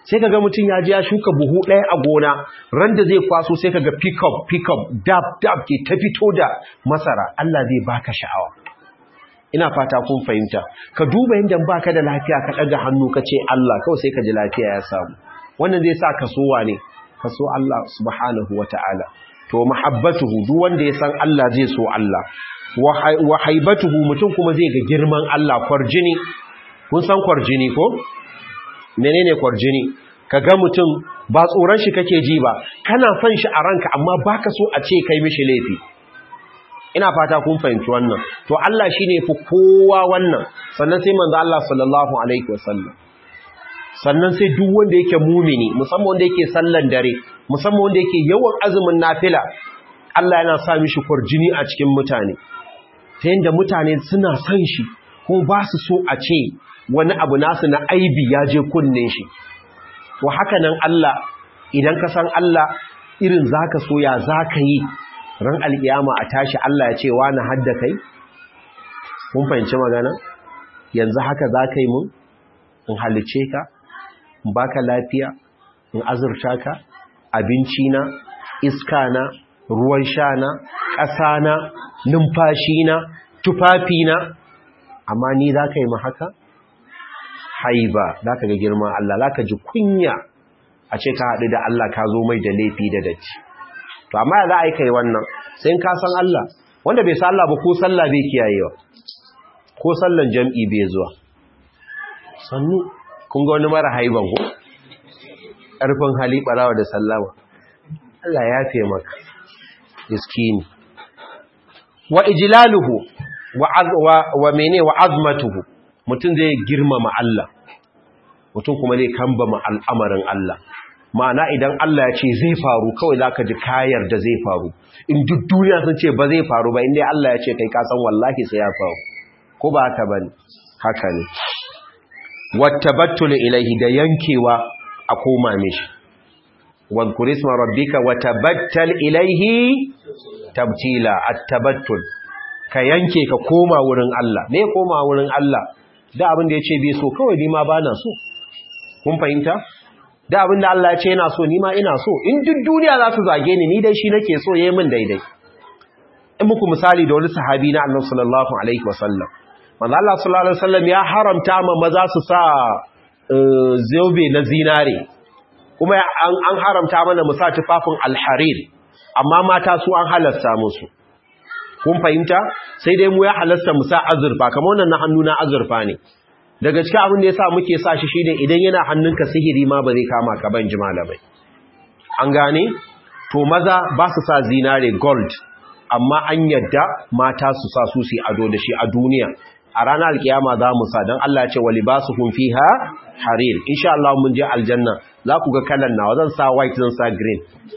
sai kaga mutum ya je ya shuka buhu ɗaya a gona ran da zai kwaso sai kaga pick up pick up dab dab ke ta fito da masara Allah zai baka sha'awa ina fata kun fahimta ka duba yadda baka da lafiya ka ɗaga hannu ka ce Allah kawai sai ka ji lafiya ya samu wannan zai sa ka so wane ka so Allah subhanahu wata'ala to mahabbatuhu duk wanda ya san Allah zai so Allah wa haibatuhu mutum kuma zai ga girman Allah kwarjini kun san kwarjini ko menene kwarjini kaga mutum ba tsoron shi kake ji ba kana son shi a ranka amma baka so a ce kai mishi laifi ina fata kun fahimci wannan to Allah shine fi kowa wannan sannan sai manzo Allah sallallahu alaihi wasallam sannan sai duk wanda yake mumini musamman wanda yake sallan dare musamman wanda yake yawan azumin nafila Allah yana sa mishi kwarjini a cikin mutane ta yanda mutane suna son shi ko ba su so a ce wani abu nasu na aibi ya je kunnen shi to haka nan Allah idan ka san Allah irin zaka so ya zaka yi ran alkiyama a tashi Allah ya ce wani hadda kai kun fahimci magana yanzu haka zaka yi mun in halice ka in baka lafiya in azurta ka abinci na iska na ruwan sha na ƙasa na numfashi na tufafi na amma ni zaka yi mu haka haiba za ka ga girman Allah za ka ji kunya a ce ka haɗu da Allah ka zo mai da laifi da datti to amma ya za a yi kai wannan sai ka san Allah wanda bai san Allah ba ko sallah bai kiyayewa ko sallan jam'i bai zuwa sannu kun ga wani mara haiban ko ƙarfin hali ɓarawa da sallama Allah ya fi maka iskini wa ijlaluhu wa mene wa azmatuhu mutum zai girmama Allah mutum kuma zai kambama al'amarin Allah ma'ana idan Allah ya ce zai faru kawai za ka ji kayar da zai faru in duk duniya sun ce ba zai faru ba inda Allah ya ce kai kasan wallahi sai ya faru ko ba haka ba haka ne wattabattulu ilaihi da yankewa a koma mishi wadhkur isma rabbika watabattal ilaihi tabtila at-tabattul ka yanke ka koma wurin Allah me koma wurin Allah da abin da yace bai so kawai ni ma bana so kun fahimta da abin da Allah ya ce yana so ni ma ina so in duk duniya za su zage ni ni dai shi nake so yayi min daidai in muku misali da wani sahabi na Annabi sallallahu alaihi wasallam manzo Allah sallallahu alaihi wasallam ya haramta ma maza su sa zobe na zinare kuma an haramta mana mu sa tufafin alharir amma mata su an halasta musu kun fahimta sai dai mu ya halasta mu sa azurfa kamar wannan na hannu na azurfa ne daga cikin abin da yasa muke sa shi shine idan yana hannunka sihiri ma ba zai kama ka ban ji malamai an gane to maza ba su sa zinare gold amma an yadda mata su sa su su ado da shi a duniya a ranar alkiyama za mu sa don Allah ce wali ba su kun fi ha harir insha Allah mun je aljanna za ku ga kalan nawa zan sa white zan sa green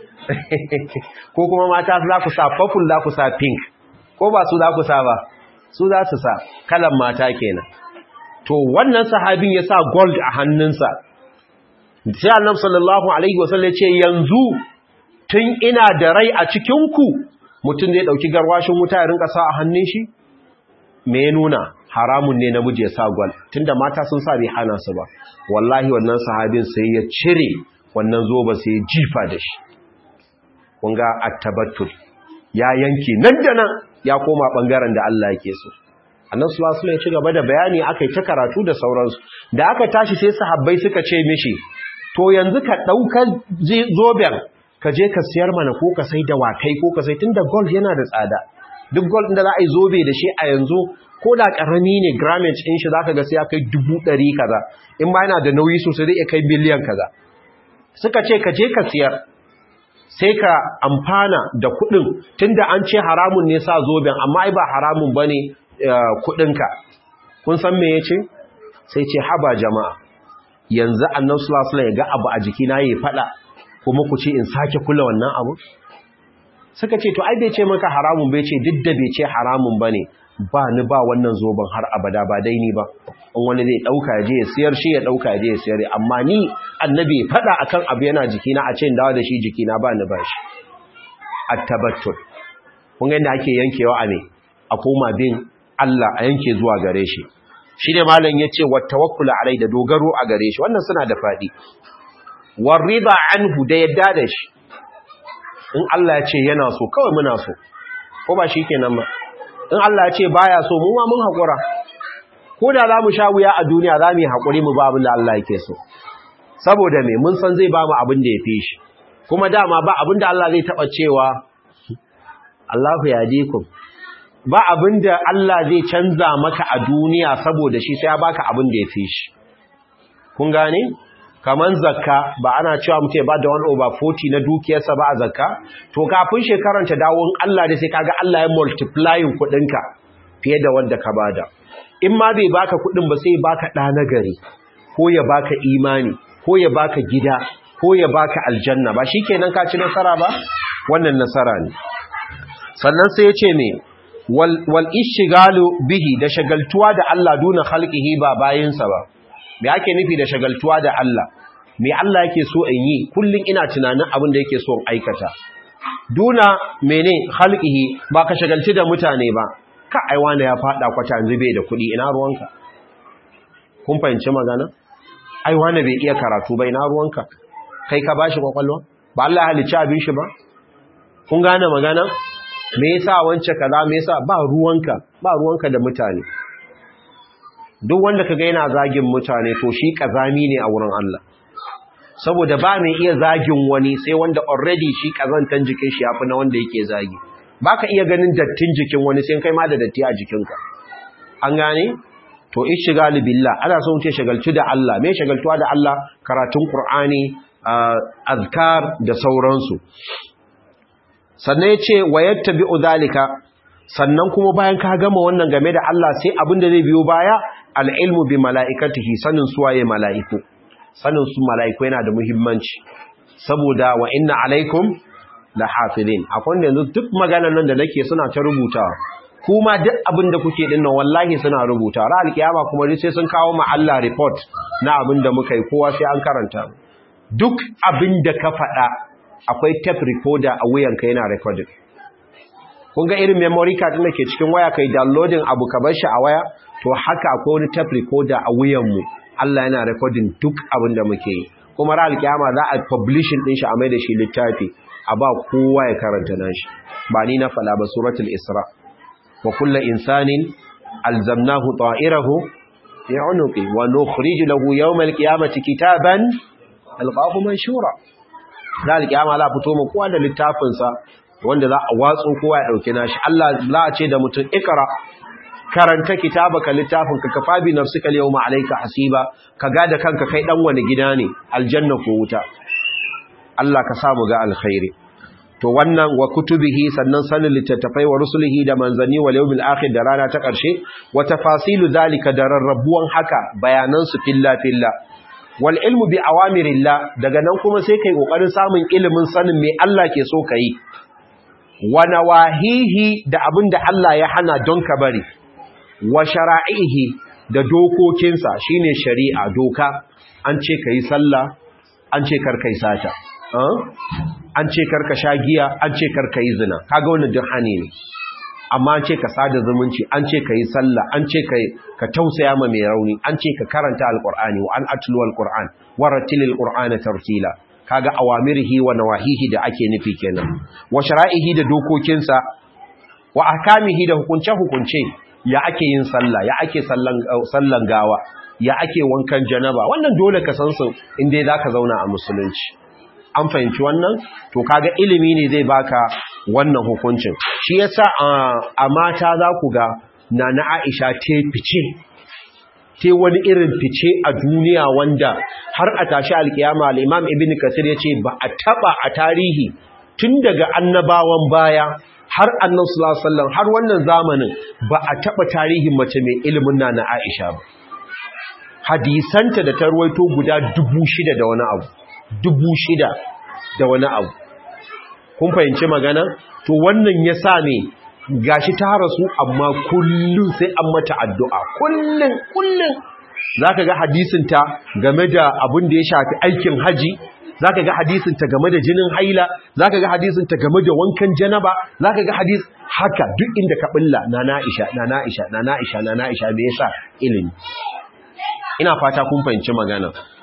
ko kuma mata za ku sa purple za ku sa pink ko ba su za ku sa ba su za su sa kalan mata kenan to wannan sahabin ya sa gold a hannunsa sai annabi sallallahu alaihi wasallam ya ce yanzu tun ina da rai a cikin ku mutum zai dauki garwashin wuta ya rinka sa a hannun shi me ya nuna haramun ne namiji ya sa gwal tunda mata sun sa bai hana su ba wallahi wannan sahabin sai ya cire wannan zoba sai ya jifa da shi kun ga attabattul ya yanke nan da nan ya koma bangaren da Allah yake so annabi sallallahu alaihi ya ci gaba da bayani akai ta karatu da sauransu da aka tashi sai sahabbai suka ce mishi to yanzu ka dauka zoben ka je ka siyar mana ko ka sai da wakai ko ka sai tunda gold yana da tsada duk gold da za a yi zobe da shi a yanzu ko da karami ne grammage in shi zaka ga sai ya kai dubu ɗari kaza in ma yana da nauyi sosai zai kai miliyan kaza suka ce ka je ka siyar sai ka amfana da kuɗin tunda an ce haramun ne sa zoben amma ai ba haramun bane kuɗinka kun san me yace sai ce haba jama'a yanzu annabi sallallahu alaihi wasallam ya ga abu a jikina yayi fada kuma ku ce in sake kula wannan abu suka ce to ai bai ce maka haramun bai ce duk da bai ce haramun bane ba ni ba wannan zoben har abada ba dai ni ba in wani zai dauka je ya siyar shi ya dauka je ya siyar amma ni annabi fada akan abu yana jikina a ce dawo da shi jikina ba ni ba shi at-tabattul kun ga inda ake yankewa a me a koma bin Allah a yanke zuwa gare shi shine malam yace wa tawakkul alai da dogaro a gare shi wannan suna da fadi warida anhu da yadda da shi in Allah ya ce yana so kawai muna so ko ba shi kenan ba in Allah ya ce baya so mu ma mun haƙura ko da za mu sha wuya a duniya za mu yi haƙuri mu ba abin da Allah yake so saboda me mun san zai ba mu abin da ya fi shi kuma dama ba abin da Allah zai taɓa cewa Allahu ya dikum ba abin da Allah zai canza maka a duniya saboda shi sai ya baka abin da ya fi shi kun gane kaman zakka ba ana cewa mutum ba da 1 over 40 na dukiyarsa ba a zakka to kafin shekaran ta dawo in Allah da sai kaga Allah ya multiplying kuɗinka fiye da wanda ka bada in ma bai baka kuɗin ba sai ya baka ɗa na gari ko ya baka imani ko ya baka gida ko ya baka aljanna ba shikenan ka ci nasara ba wannan nasara ne sannan sai ya ce me wal ishigalu bihi da shagaltuwa da Allah duna khalqihi ba bayinsa ba me ake nufi da shagaltuwa da Allah me Allah yake so in yi kullun ina tunanin abin da yake so in aikata duna mene khalqihi ba ka shagalci da mutane ba ka ai wani ya fada kwata zube da kuɗi ina ruwanka kun fahimci magana ai wani bai iya karatu ba ina ruwanka kai ka bashi kwakwalwa ba Allah ya halicci abin shi ba kun gane magana me yasa wance kaza me yasa ba ruwanka ba ruwanka da mutane duk wanda kaga yana zagin mutane to shi kazami ne a wurin Allah saboda ba mai iya zagin wani sai wanda already shi kazantan jikin shi yafi na wanda yake zagi baka iya ganin dattin jikin wani sai kai ma da datti a jikinka an gane to ishghal billah ana so mutum shagaltu da Allah me shagaltuwa da Allah karatun Qur'ani azkar da sauransu sannan yace wayattabi'u zalika sannan kuma bayan ka gama wannan game da Allah sai abin da zai biyo baya al'ilmu bi mala'ikatihi sanin suwaye mala'iku sanin su mala'iku yana da muhimmanci saboda wa inna alaikum la hafizin akwai yanzu duk maganar nan da nake suna ta rubutawa kuma duk abin da kuke dinnan wallahi suna rubuta ra alkiyama kuma sai sun kawo ma Allah report na abin da muka yi kowa sai an karanta duk abin da ka faɗa akwai tape recorder a wuyanka yana recording kun ga irin memory card da ke cikin waya kai downloading abu ka bar shi a waya to haka akwai wani tape recorder a wuyanmu Allah yana recording duk abin da muke yi kuma ra alkiyama za a publishing din shi a mai da shi littafi a ba kowa ya karanta nashi ba ni na fala ba suratul isra wa kullu insanin alzamnahu ta'irahu fi 'unuqi wa nukhrij lahu yawm alqiyamati kitaban alqahu manshura ra alkiyama la fito mu kowa da littafin sa wanda za a watsu kowa ya dauke nashi Allah za a ce da mutum ikra karanta kitabaka littafin ka kafa bi nafsika al-yawma alayka hasiba ka ga da kanka kai dan wani gida ne aljanna ko wuta Allah ka samu ga alkhairi to wannan wa kutubihi sannan sanin littattafai wa rusulihi da manzanni wal yawmil akhir da rana ta karshe wa tafasilu zalika da rarrabuwan haka bayanan su filla filla wal ilmu bi awamirillah daga nan kuma sai kai kokarin samun ilimin sanin me Allah ke so kai wa nawahihi da abinda Allah ya hana don ka bari wa shara'ihi da dokokinsa shine shari'a doka an ce kai sallah an ce kar kai sata an ce kar ka sha giya an ce kar kai zina kaga wannan duk hani ne amma an ce ka sada zumunci an ce kai sallah an ce kai ka tausaya ma mai rauni an ce ka karanta alqur'ani wa an atlu alqur'an wa rattilil qur'ana tartila kaga awamirihi wa nawahihi da ake nufi kenan wa shara'ihi da dokokinsa wa ahkamihi da hukunce hukunce ya ake yin sallah ya ake sallan gawa ya ake wankan janaba wannan dole ka san su inda zaka zauna a musulunci an fahimci wannan to kaga ilimi ne zai baka wannan hukuncin shi yasa a mata za ku ga nana Aisha te fice te wani irin fice a duniya wanda har a tashi alkiyama al-Imam Ibn Kathir yace ba a taba a tarihi tun daga annabawan baya har annan sallallahu har wannan zamanin ba a taba tarihin mace mai ilimin na na Aisha ba hadisanta da ta ruwaito guda dubu shida da wani abu dubu shida da wani abu kun fahimci magana to wannan ya sa ne gashi ta rasu amma kullum sai an mata addu'a kullum kullum zaka ga hadisinta game da abin da ya shafi aikin haji zaka ga hadisinta game da jinin haila zaka ga hadisinta game da wankan janaba zaka ga hadis haka duk inda ka bulla na Aisha na Aisha na Aisha na Aisha me yasa ilimi ina fata kun fahimci magana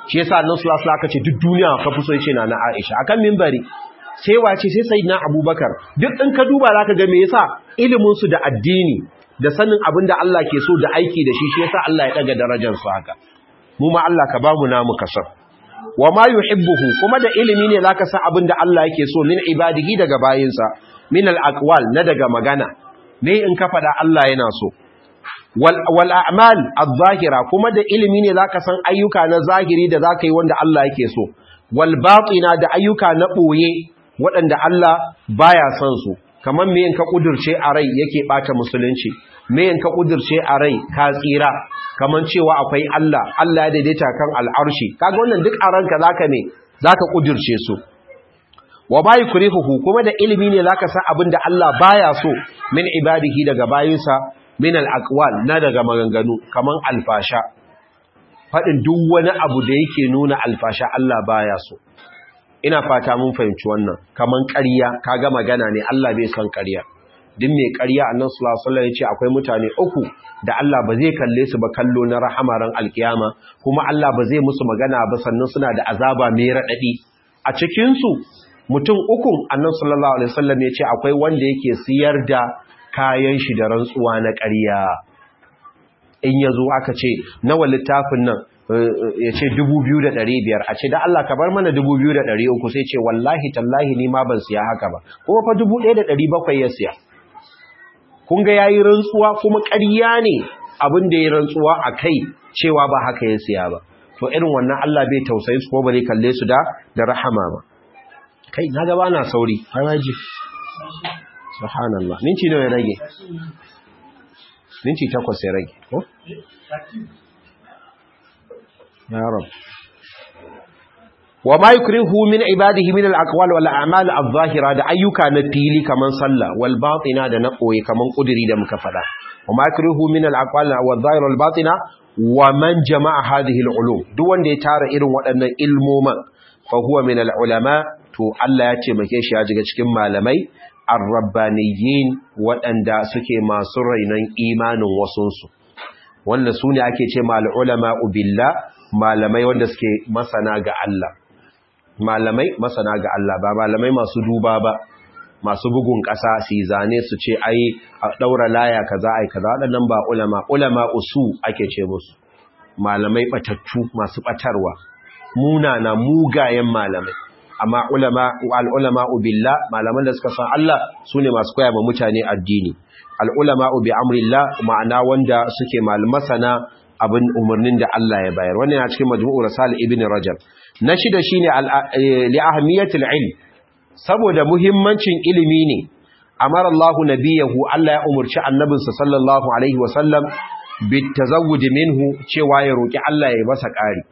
shi yasa annabi sallallahu alaihi wasallam aka ce duk duniya ka fi so yace na na Aisha akan minbari sai wace sai sayyidina Abubakar duk in ka duba zaka ga me yasa ilimin su da addini da sanin abin da Allah ke so da aiki da shi shi yasa Allah ya daga darajar su haka mu ma Allah ka bamu namu kasar wa ma yuhibbuhu kuma da ilimi ne zaka san abin da Allah yake so min ibadihi daga bayinsa min al-aqwal na daga magana ne in ka fada Allah yana so wal wal a'mal adh-dhahira kuma da ilimi ne zaka san ayyuka na zahiri da zaka yi wanda Allah yake so wal batina da ayyuka na boye waɗanda Allah baya son su kamar me in ka kudurce a rai yake bata musulunci me in ka kudurce a rai ka tsira kamar cewa akwai Allah Allah ya daidaita kan al'arshi kaga wannan duk a ranka zaka ne zaka kudurce su wa bai kurihuhu kuma da ilimi ne zaka san abin da Allah baya so min ibadihi daga bayinsa min al-aqwal na daga maganganu kaman alfasha fadin duk wani abu da yake nuna alfasha Allah baya so ina fata mun fahimci wannan kaman ƙarya kaga magana ne Allah bai san ƙarya din mai ƙarya annan sulasula ya ce akwai mutane uku da Allah ba zai kalle su ba kallo na rahamaran alkiyama kuma Allah ba zai musu magana ba sannan suna da azaba mai raɗaɗi a cikinsu mutum ukun annan sallallahu alaihi wasallam ya ce akwai wanda yake siyar da kayan shi da rantsuwa na ƙarya in ya zo aka ce nawa littafin nan ya ce biyar, a ce da Allah ka bar mana uku, sai ce wallahi tallahi ni ma ban siya haka ba kuma fa bakwai ya siya kun ga yayi rantsuwa kuma ƙarya ne abin da ya rantsuwa a kai cewa ba haka ya siya ba to irin wannan Allah bai tausayi su ko ba zai kalle su da da rahama ba kai na ga bana sauri haraji subhanallah minti nawa ya rage minti takwas ya rage ko ya rab wa ma yukrihu min ibadihi min al-aqwal wal a'mal adh-dhahira da ayyuka na fili kaman sallah wal batina da na koyi kaman kudiri da muka fada wa ma yukrihu min al-aqwal wal dhahira wal batina wa man jama'a hadhihi al-ulum duk wanda ya tara irin waɗannan ilmoman fa huwa min al-ulama to Allah ya ce make shi ya jiga cikin malamai ar-rabbaniyyin waɗanda suke masu rainon imanin wasunsu wanda su ne ake ce mal ulama billah malamai wanda suke masana ga Allah malamai masana ga Allah ba malamai masu duba ba masu bugun ƙasa su zane su ce ai a ɗaura laya kaza ai kaza waɗannan ba ulama ulama usu ake ce musu malamai batattu masu batarwa munana mugayen malamai amma ulama al-ulama billah malaman da suka san Allah sune masu koya ma mutane addini al-ulama bi amrillah ma'ana wanda suke malmasana abin umarnin da Allah ya bayar wannan yana cikin majmu'u rasal ibn rajab na shida shine li ahmiyatil ilm saboda muhimmancin ilimi ne amara Allah nabiyahu Allah ya umurci annabinsa sallallahu alaihi wasallam bit tazawwud minhu cewa ya roki Allah ya masa ƙari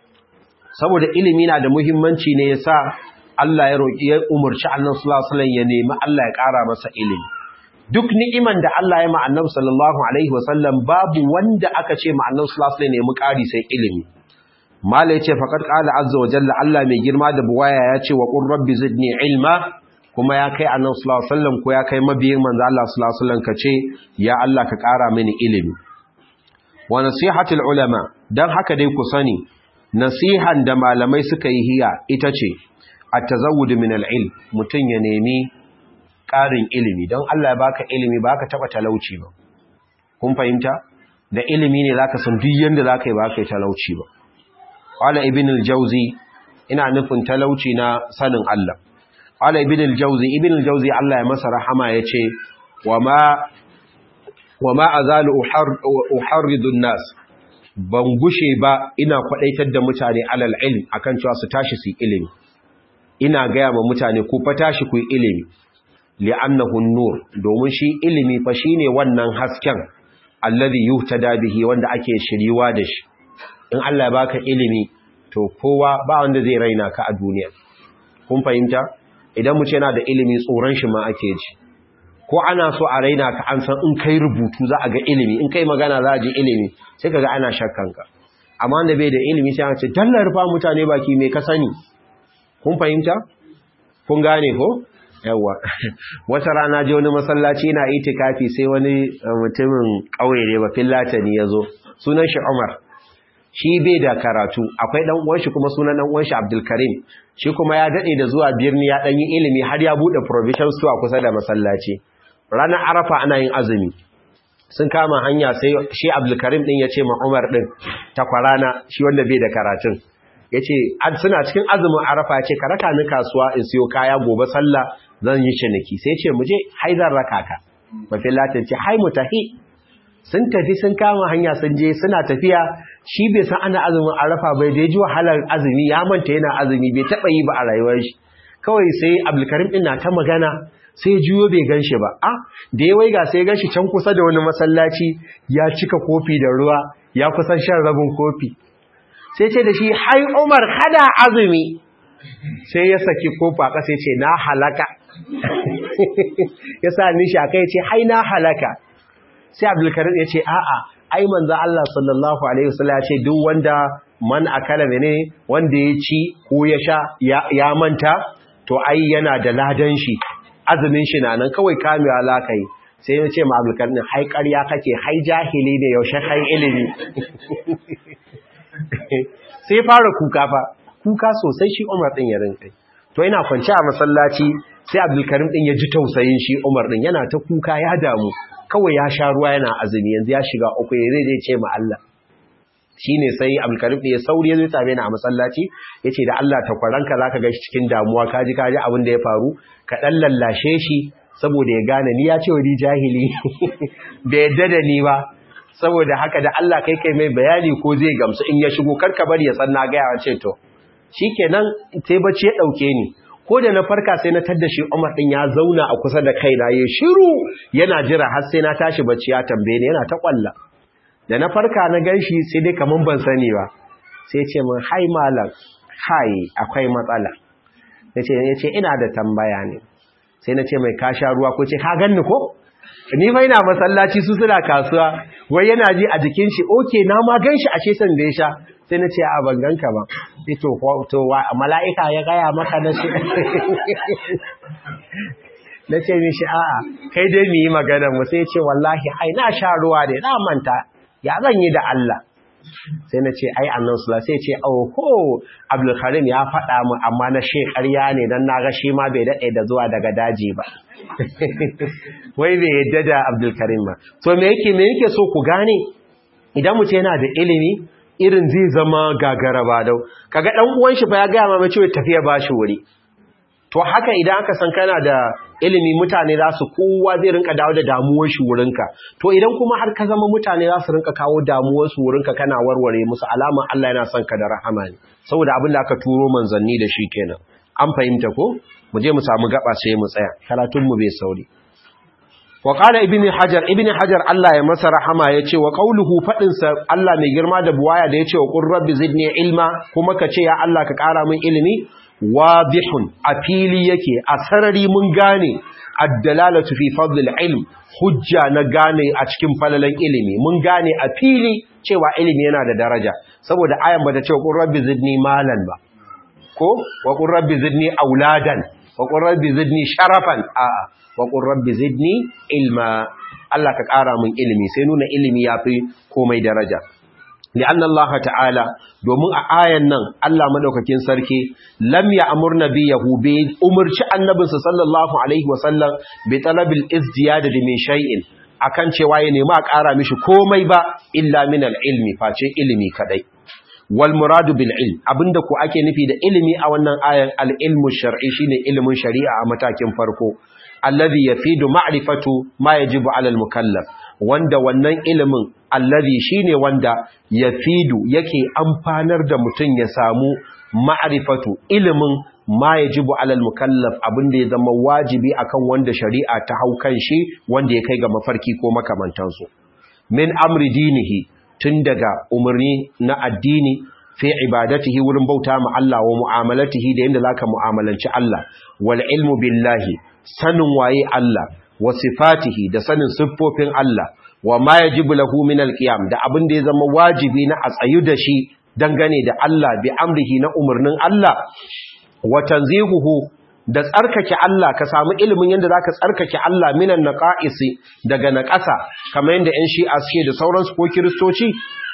saboda ilimi na da muhimmanci ne yasa Allah ya roki ya umurci annabi sallallahu alaihi wasallam ya nemi Allah ya ƙara masa ilimi duk ni'iman da Allah ya ma annabi sallallahu alaihi wasallam babu wanda aka ce ma annabi sallallahu alaihi wasallam nemi ƙari sai ilimi mala yace faqad qala azza wa jalla Allah mai girma da buwaya ya ce wa qur rabbi zidni ilma kuma ya kai annabi sallallahu alaihi wasallam ko ya kai mabiyin manzo Allah sallallahu alaihi wasallam kace ya Allah ka ƙara mini ilimi wa nasihatul ulama dan haka dai ku sani nasihan da malamai suka yi hiya ita ce at-tazawwud min al-ilm mutun ya nemi ƙarin ilimi don Allah ya baka ilimi baka taba talauci ba kun fahimta da ilimi ne zaka san duk yanda zaka yi baka yi talauci ba qala ibn al-jawzi ina nufin talauci na sanin Allah qala ibn al-jawzi ibn al-jawzi Allah ya masa rahama yace wama wama azalu uharridu an-nas ban gushe ba ina kwadaitar da mutane alal ilm akan cewa su tashi su ilimi ina gaya ma mutane ku fa tashi ku ilimi li'annahu nur domin shi ilimi fa shine wannan hasken alladhi yuhtada bihi wanda ake shiriwa da shi in Allah ya baka ilimi to kowa ba wanda zai raina ka a duniya kun fahimta idan mu ce yana da ilimi tsoron shi ma ake ji ko ana so a raina ka an san in kai rubutu za a ga ilimi in kai magana za a ji ilimi sai kaga ana shakkan ka amma wanda bai da ilimi sai an ce dallar fa mutane baki me ka sani kun fahimta kun gane ko yawa wata rana je wani masallaci na itikafi sai wani mutumin kauye ne ba fillatani yazo sunan shi Umar shi bai da karatu akwai dan uwan shi kuma sunan dan uwan shi Abdul Karim shi kuma ya dade da zuwa birni ya dan yi ilimi har ya bude provision store kusa da masallaci ranar Arafa ana yin azumi sun kama hanya sai shi Abdul Karim din ya ce ma Umar din takwarana shi wanda bai da karatun yace suna cikin azumin Arafa yace ka raka ni kasuwa in siyo kaya gobe sallah zan yi ciniki sai ce mu je haizar raka ka mafi latin ce hai mu tafi sun tafi sun kama hanya sun je suna tafiya shi bai san ana azumin arafa bai da ji wahalar azumi ya manta yana azumi bai taba yi ba a rayuwar shi kawai sai abdulkarim din na ta magana sai juyo bai gan shi ba a da ya waiga sai gan shi can kusa da wani masallaci ya cika kofi da ruwa ya kusan shan rabin kofi sai ce da shi hai umar kada azumi sai ya saki kofa ƙasa ya ce na halaka ya sa nishi a kai ce hai na halaka sai abdulkarim ya ce a'a ai manzo Allah sallallahu alaihi wasallam ya ce duk wanda man akala ne wanda ya ci ko ya sha ya manta to ai yana da ladan shi azumin shi na nan kawai kamewa lakai sai ya ce ma abdulkarim hai ƙarya kake hai jahili ne yaushe kai ilimi sai fara kuka fa kuka sosai shi Umar din ya rinkai to ina kwance a masallaci sai Abdulkarim din ya ji tausayin shi Umar din yana ta kuka ya damu kawai ya sha ruwa yana azumi yanzu ya shiga uku ya zai ce ma Allah shine sai Abdulkarim din ya sauri ya zo same ni a masallaci yace da Allah ta kwaranka zaka ga shi cikin damuwa kaji kaji abin da ya faru ka dan lallashe shi saboda ya gane ni ya ce wa ni jahili bai yadda da ni ba saboda haka da Allah kai kai mai bayani ko zai gamsu in ya shigo karka bari ya san na ga ya ce to shikenan sai bacci ya dauke ni ko da na farka sai na tadda shi Umar din ya zauna a kusa da kaina yayin shiru yana jira har sai na tashi bacci ya tambaye ni yana ta kwalla da na farka na ganshi sai dai kaman ban sani ba sai ya ce min hai malam hai akwai matsala nace yace ina da tambaya ne sai na ce mai ka sha ruwa ko ce ka ganni ko ni fa ina masallaci su suna kasuwa wai yana ji a jikin shi oke na ma ganshi ashe san da ya sha sai na ce a ban ganka ba to to mala'ika ya gaya maka na shi na ce mishi a'a kai dai mu yi magana mu sai ce wallahi ai na sha ruwa ne na manta ya zan yi da Allah sai na ce ai annan sula sai ce oho abdulkarim ya faɗa mu amma na she ƙarya ne don na ga shi ma bai daɗe da zuwa daga daji ba wai bai yadda da abdulkarim ba to me yake me yake so ku gane idan mutum yana da ilimi irin zai zama gagara ba dau kaga dan uwan shi fa ya ga ma cewa tafiya ba shi wuri to haka idan aka san kana da ilimi mutane za su kowa zai rinka dawo da damuwar shi wurinka to idan kuma har ka zama mutane za su rinka kawo damuwar su wurinka kana warware musu alama Allah yana son ka da rahama ne saboda abin da aka turo manzanni da shi kenan an fahimta ko mu je mu samu gaba sai mu tsaya karatun mu bai sauri wa qala ibni hajar ibni hajar Allah ya masa rahama yace wa qauluhu fadin sa Allah mai girma da buwaya da yace wa qur rabbi zidni ilma kuma ka ce ya Allah ka kara min ilimi wadihun a fili yake a sarari mun gane addalalatu fi fadlil ilm hujja na gane a cikin falalan ilimi mun gane a fili cewa ilimi yana da daraja saboda ayan bata ce qur rabbi zidni malan ba ko wa qur rabbi zidni auladan wa qur rabbi zidni sharafan a'a wa qur rabbi zidni ilma Allah ka ƙara mun ilimi sai nuna ilimi yafi komai daraja لأن الله تعالى domin a ayan nan Allah madaukakin sarki lam ya'mur nabiyahu bi umurci annabinsa sallallahu alaihi wasallam bi talabil izdiyad min shay'in akan cewa ya nemi a ƙara mishi komai ba illa min al-ilmi face ilimi kadai wal muradu bil ilm abinda ku ake nufi da ilimi a wannan ayan al-ilmu shar'i shine ilimin shari'a a matakin farko alladhi yafidu ma'rifatu ma yajibu 'ala al-mukallaf wanda wannan ilimin allazi shine wanda yafidu yake amfanar da mutum ya samu ma'rifatu ilimin ma yajibu alal mukallaf abinda ya zama wajibi akan wanda shari'a ta hau kan shi wanda ya kai ga mafarki ko makamantansu min amri dinihi tun daga umarni na addini fi ibadatihi wurin bauta ma Allah wa mu'amalatihi da yanda zaka mu'amalanci Allah wal ilmu billahi sanin waye Allah wa sifatihi da sanin siffofin Allah wa ma yajibu lahu min alqiyam da abin da ya zama wajibi na a tsayu da shi dangane da Allah bi amrihi na umarnin Allah wa tanzihuhu da tsarkake Allah ka samu ilimin yanda zaka tsarkake Allah minan naqaisi daga naqasa kamar yanda ƴan shi'a suke da sauransu ko kristoci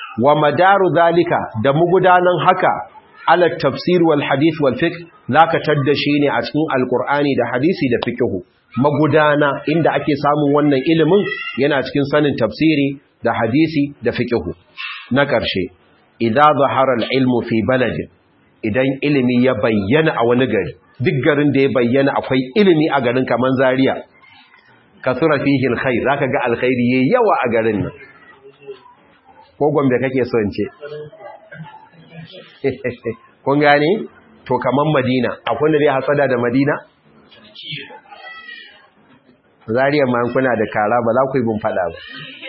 wa madaru zalika da mugudanan haka ala tafsir wal hadith wal fiqh zaka tadda shi ne a cikin alqur'ani da hadisi da fiqh magudana inda ake samun wannan ilimin yana cikin sanin tafsiri da hadisi da fiqh na ƙarshe idza zahara al ilmu fi baladin idan ilimi ya bayyana a wani gari duk garin da ya bayyana akwai ilimi a garin kaman Zaria kasura fihi alkhair zaka ga alkhairi yayi yawa a garin nan ko gombe kake so in ce kun gane to kaman Madina akwai da zai hasada da Madina Zaria ma kuna da kara ba za ku yi bin fada ba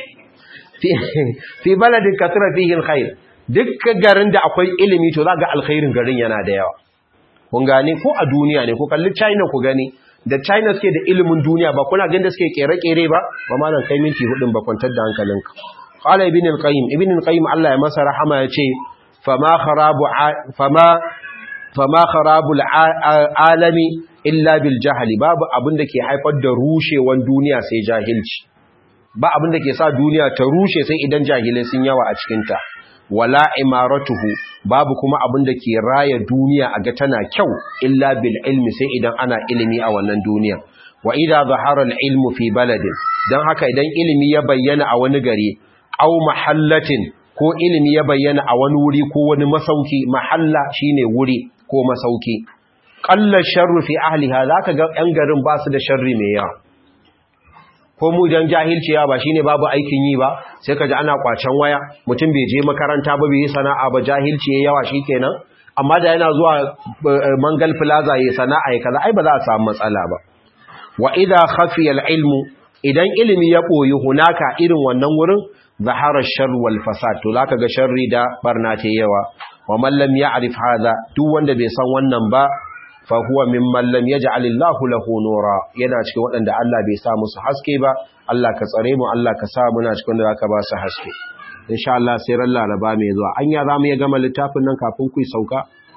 fi baladin kasura fihi alkhair duk garin da akwai ilimi to za ga alkhairin garin yana da yawa kun gane ko a duniya ne ko kalli China ku gani da China suke da ilimin duniya ba kuna ganin da suke kere-kere ba ba ma nan kai minti hudun ba kwantar da hankalinka qala ibn al-qayyim ibn al-qayyim Allah ya masa rahama ya ce fama kharabu fama fama kharabul alami illa bil jahli babu abin da ke haifar da rushewan duniya sai jahilci ba abin da ke sa duniya ta rushe sai idan jahilai sun yawa a cikinta wala imaratuhu babu kuma abin da ke raya duniya a ga tana kyau illa bil ilmi sai idan ana ilimi a wannan duniya wa idza zahara al ilmu fi baladin dan haka idan ilimi ya bayyana a wani gari aw mahallatin ko ilimi ya bayyana a wani wuri ko wani masauki mahalla shine wuri ko masauki qalla sharru fi ahliha zaka ga yan garin ba su da sharri mai yawa ko mu dan jahilci ya ba shine babu aikin yi ba sai kaji ana kwacen waya mutum bai je makaranta ba bai yi sana'a ba jahilci ya yawa shikenan amma da yana zuwa mangal plaza yayi sana'a ya kaza ai ba za a samu matsala ba wa idha khafiya al-ilmu idan ilimi ya boyi hunaka irin wannan wurin zahara shar wal fasad to zaka ga sharri da barna ta yawa wa man lam ya'rif hadha duk wanda bai san wannan ba fa huwa mimman lam yaj'al Allahu lahu nura yana cikin waɗanda Allah bai sa musu haske ba Allah ka tsare mu Allah ka sa muna cikin da zaka ba su haske insha Allah sai ran Laraba mai zuwa anya zamu ya gama littafin nan kafin ku sauka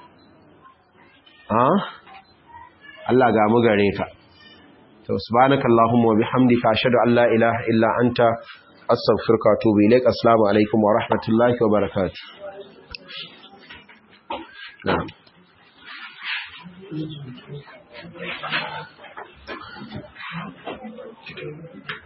ha Allah ga mu gare ka to subhanakallahumma wa bihamdika ashhadu an la ilaha illa anta astaghfiruka wa atubu ilaik assalamu alaikum wa rahmatullahi wa barakatuh na'am Thank you.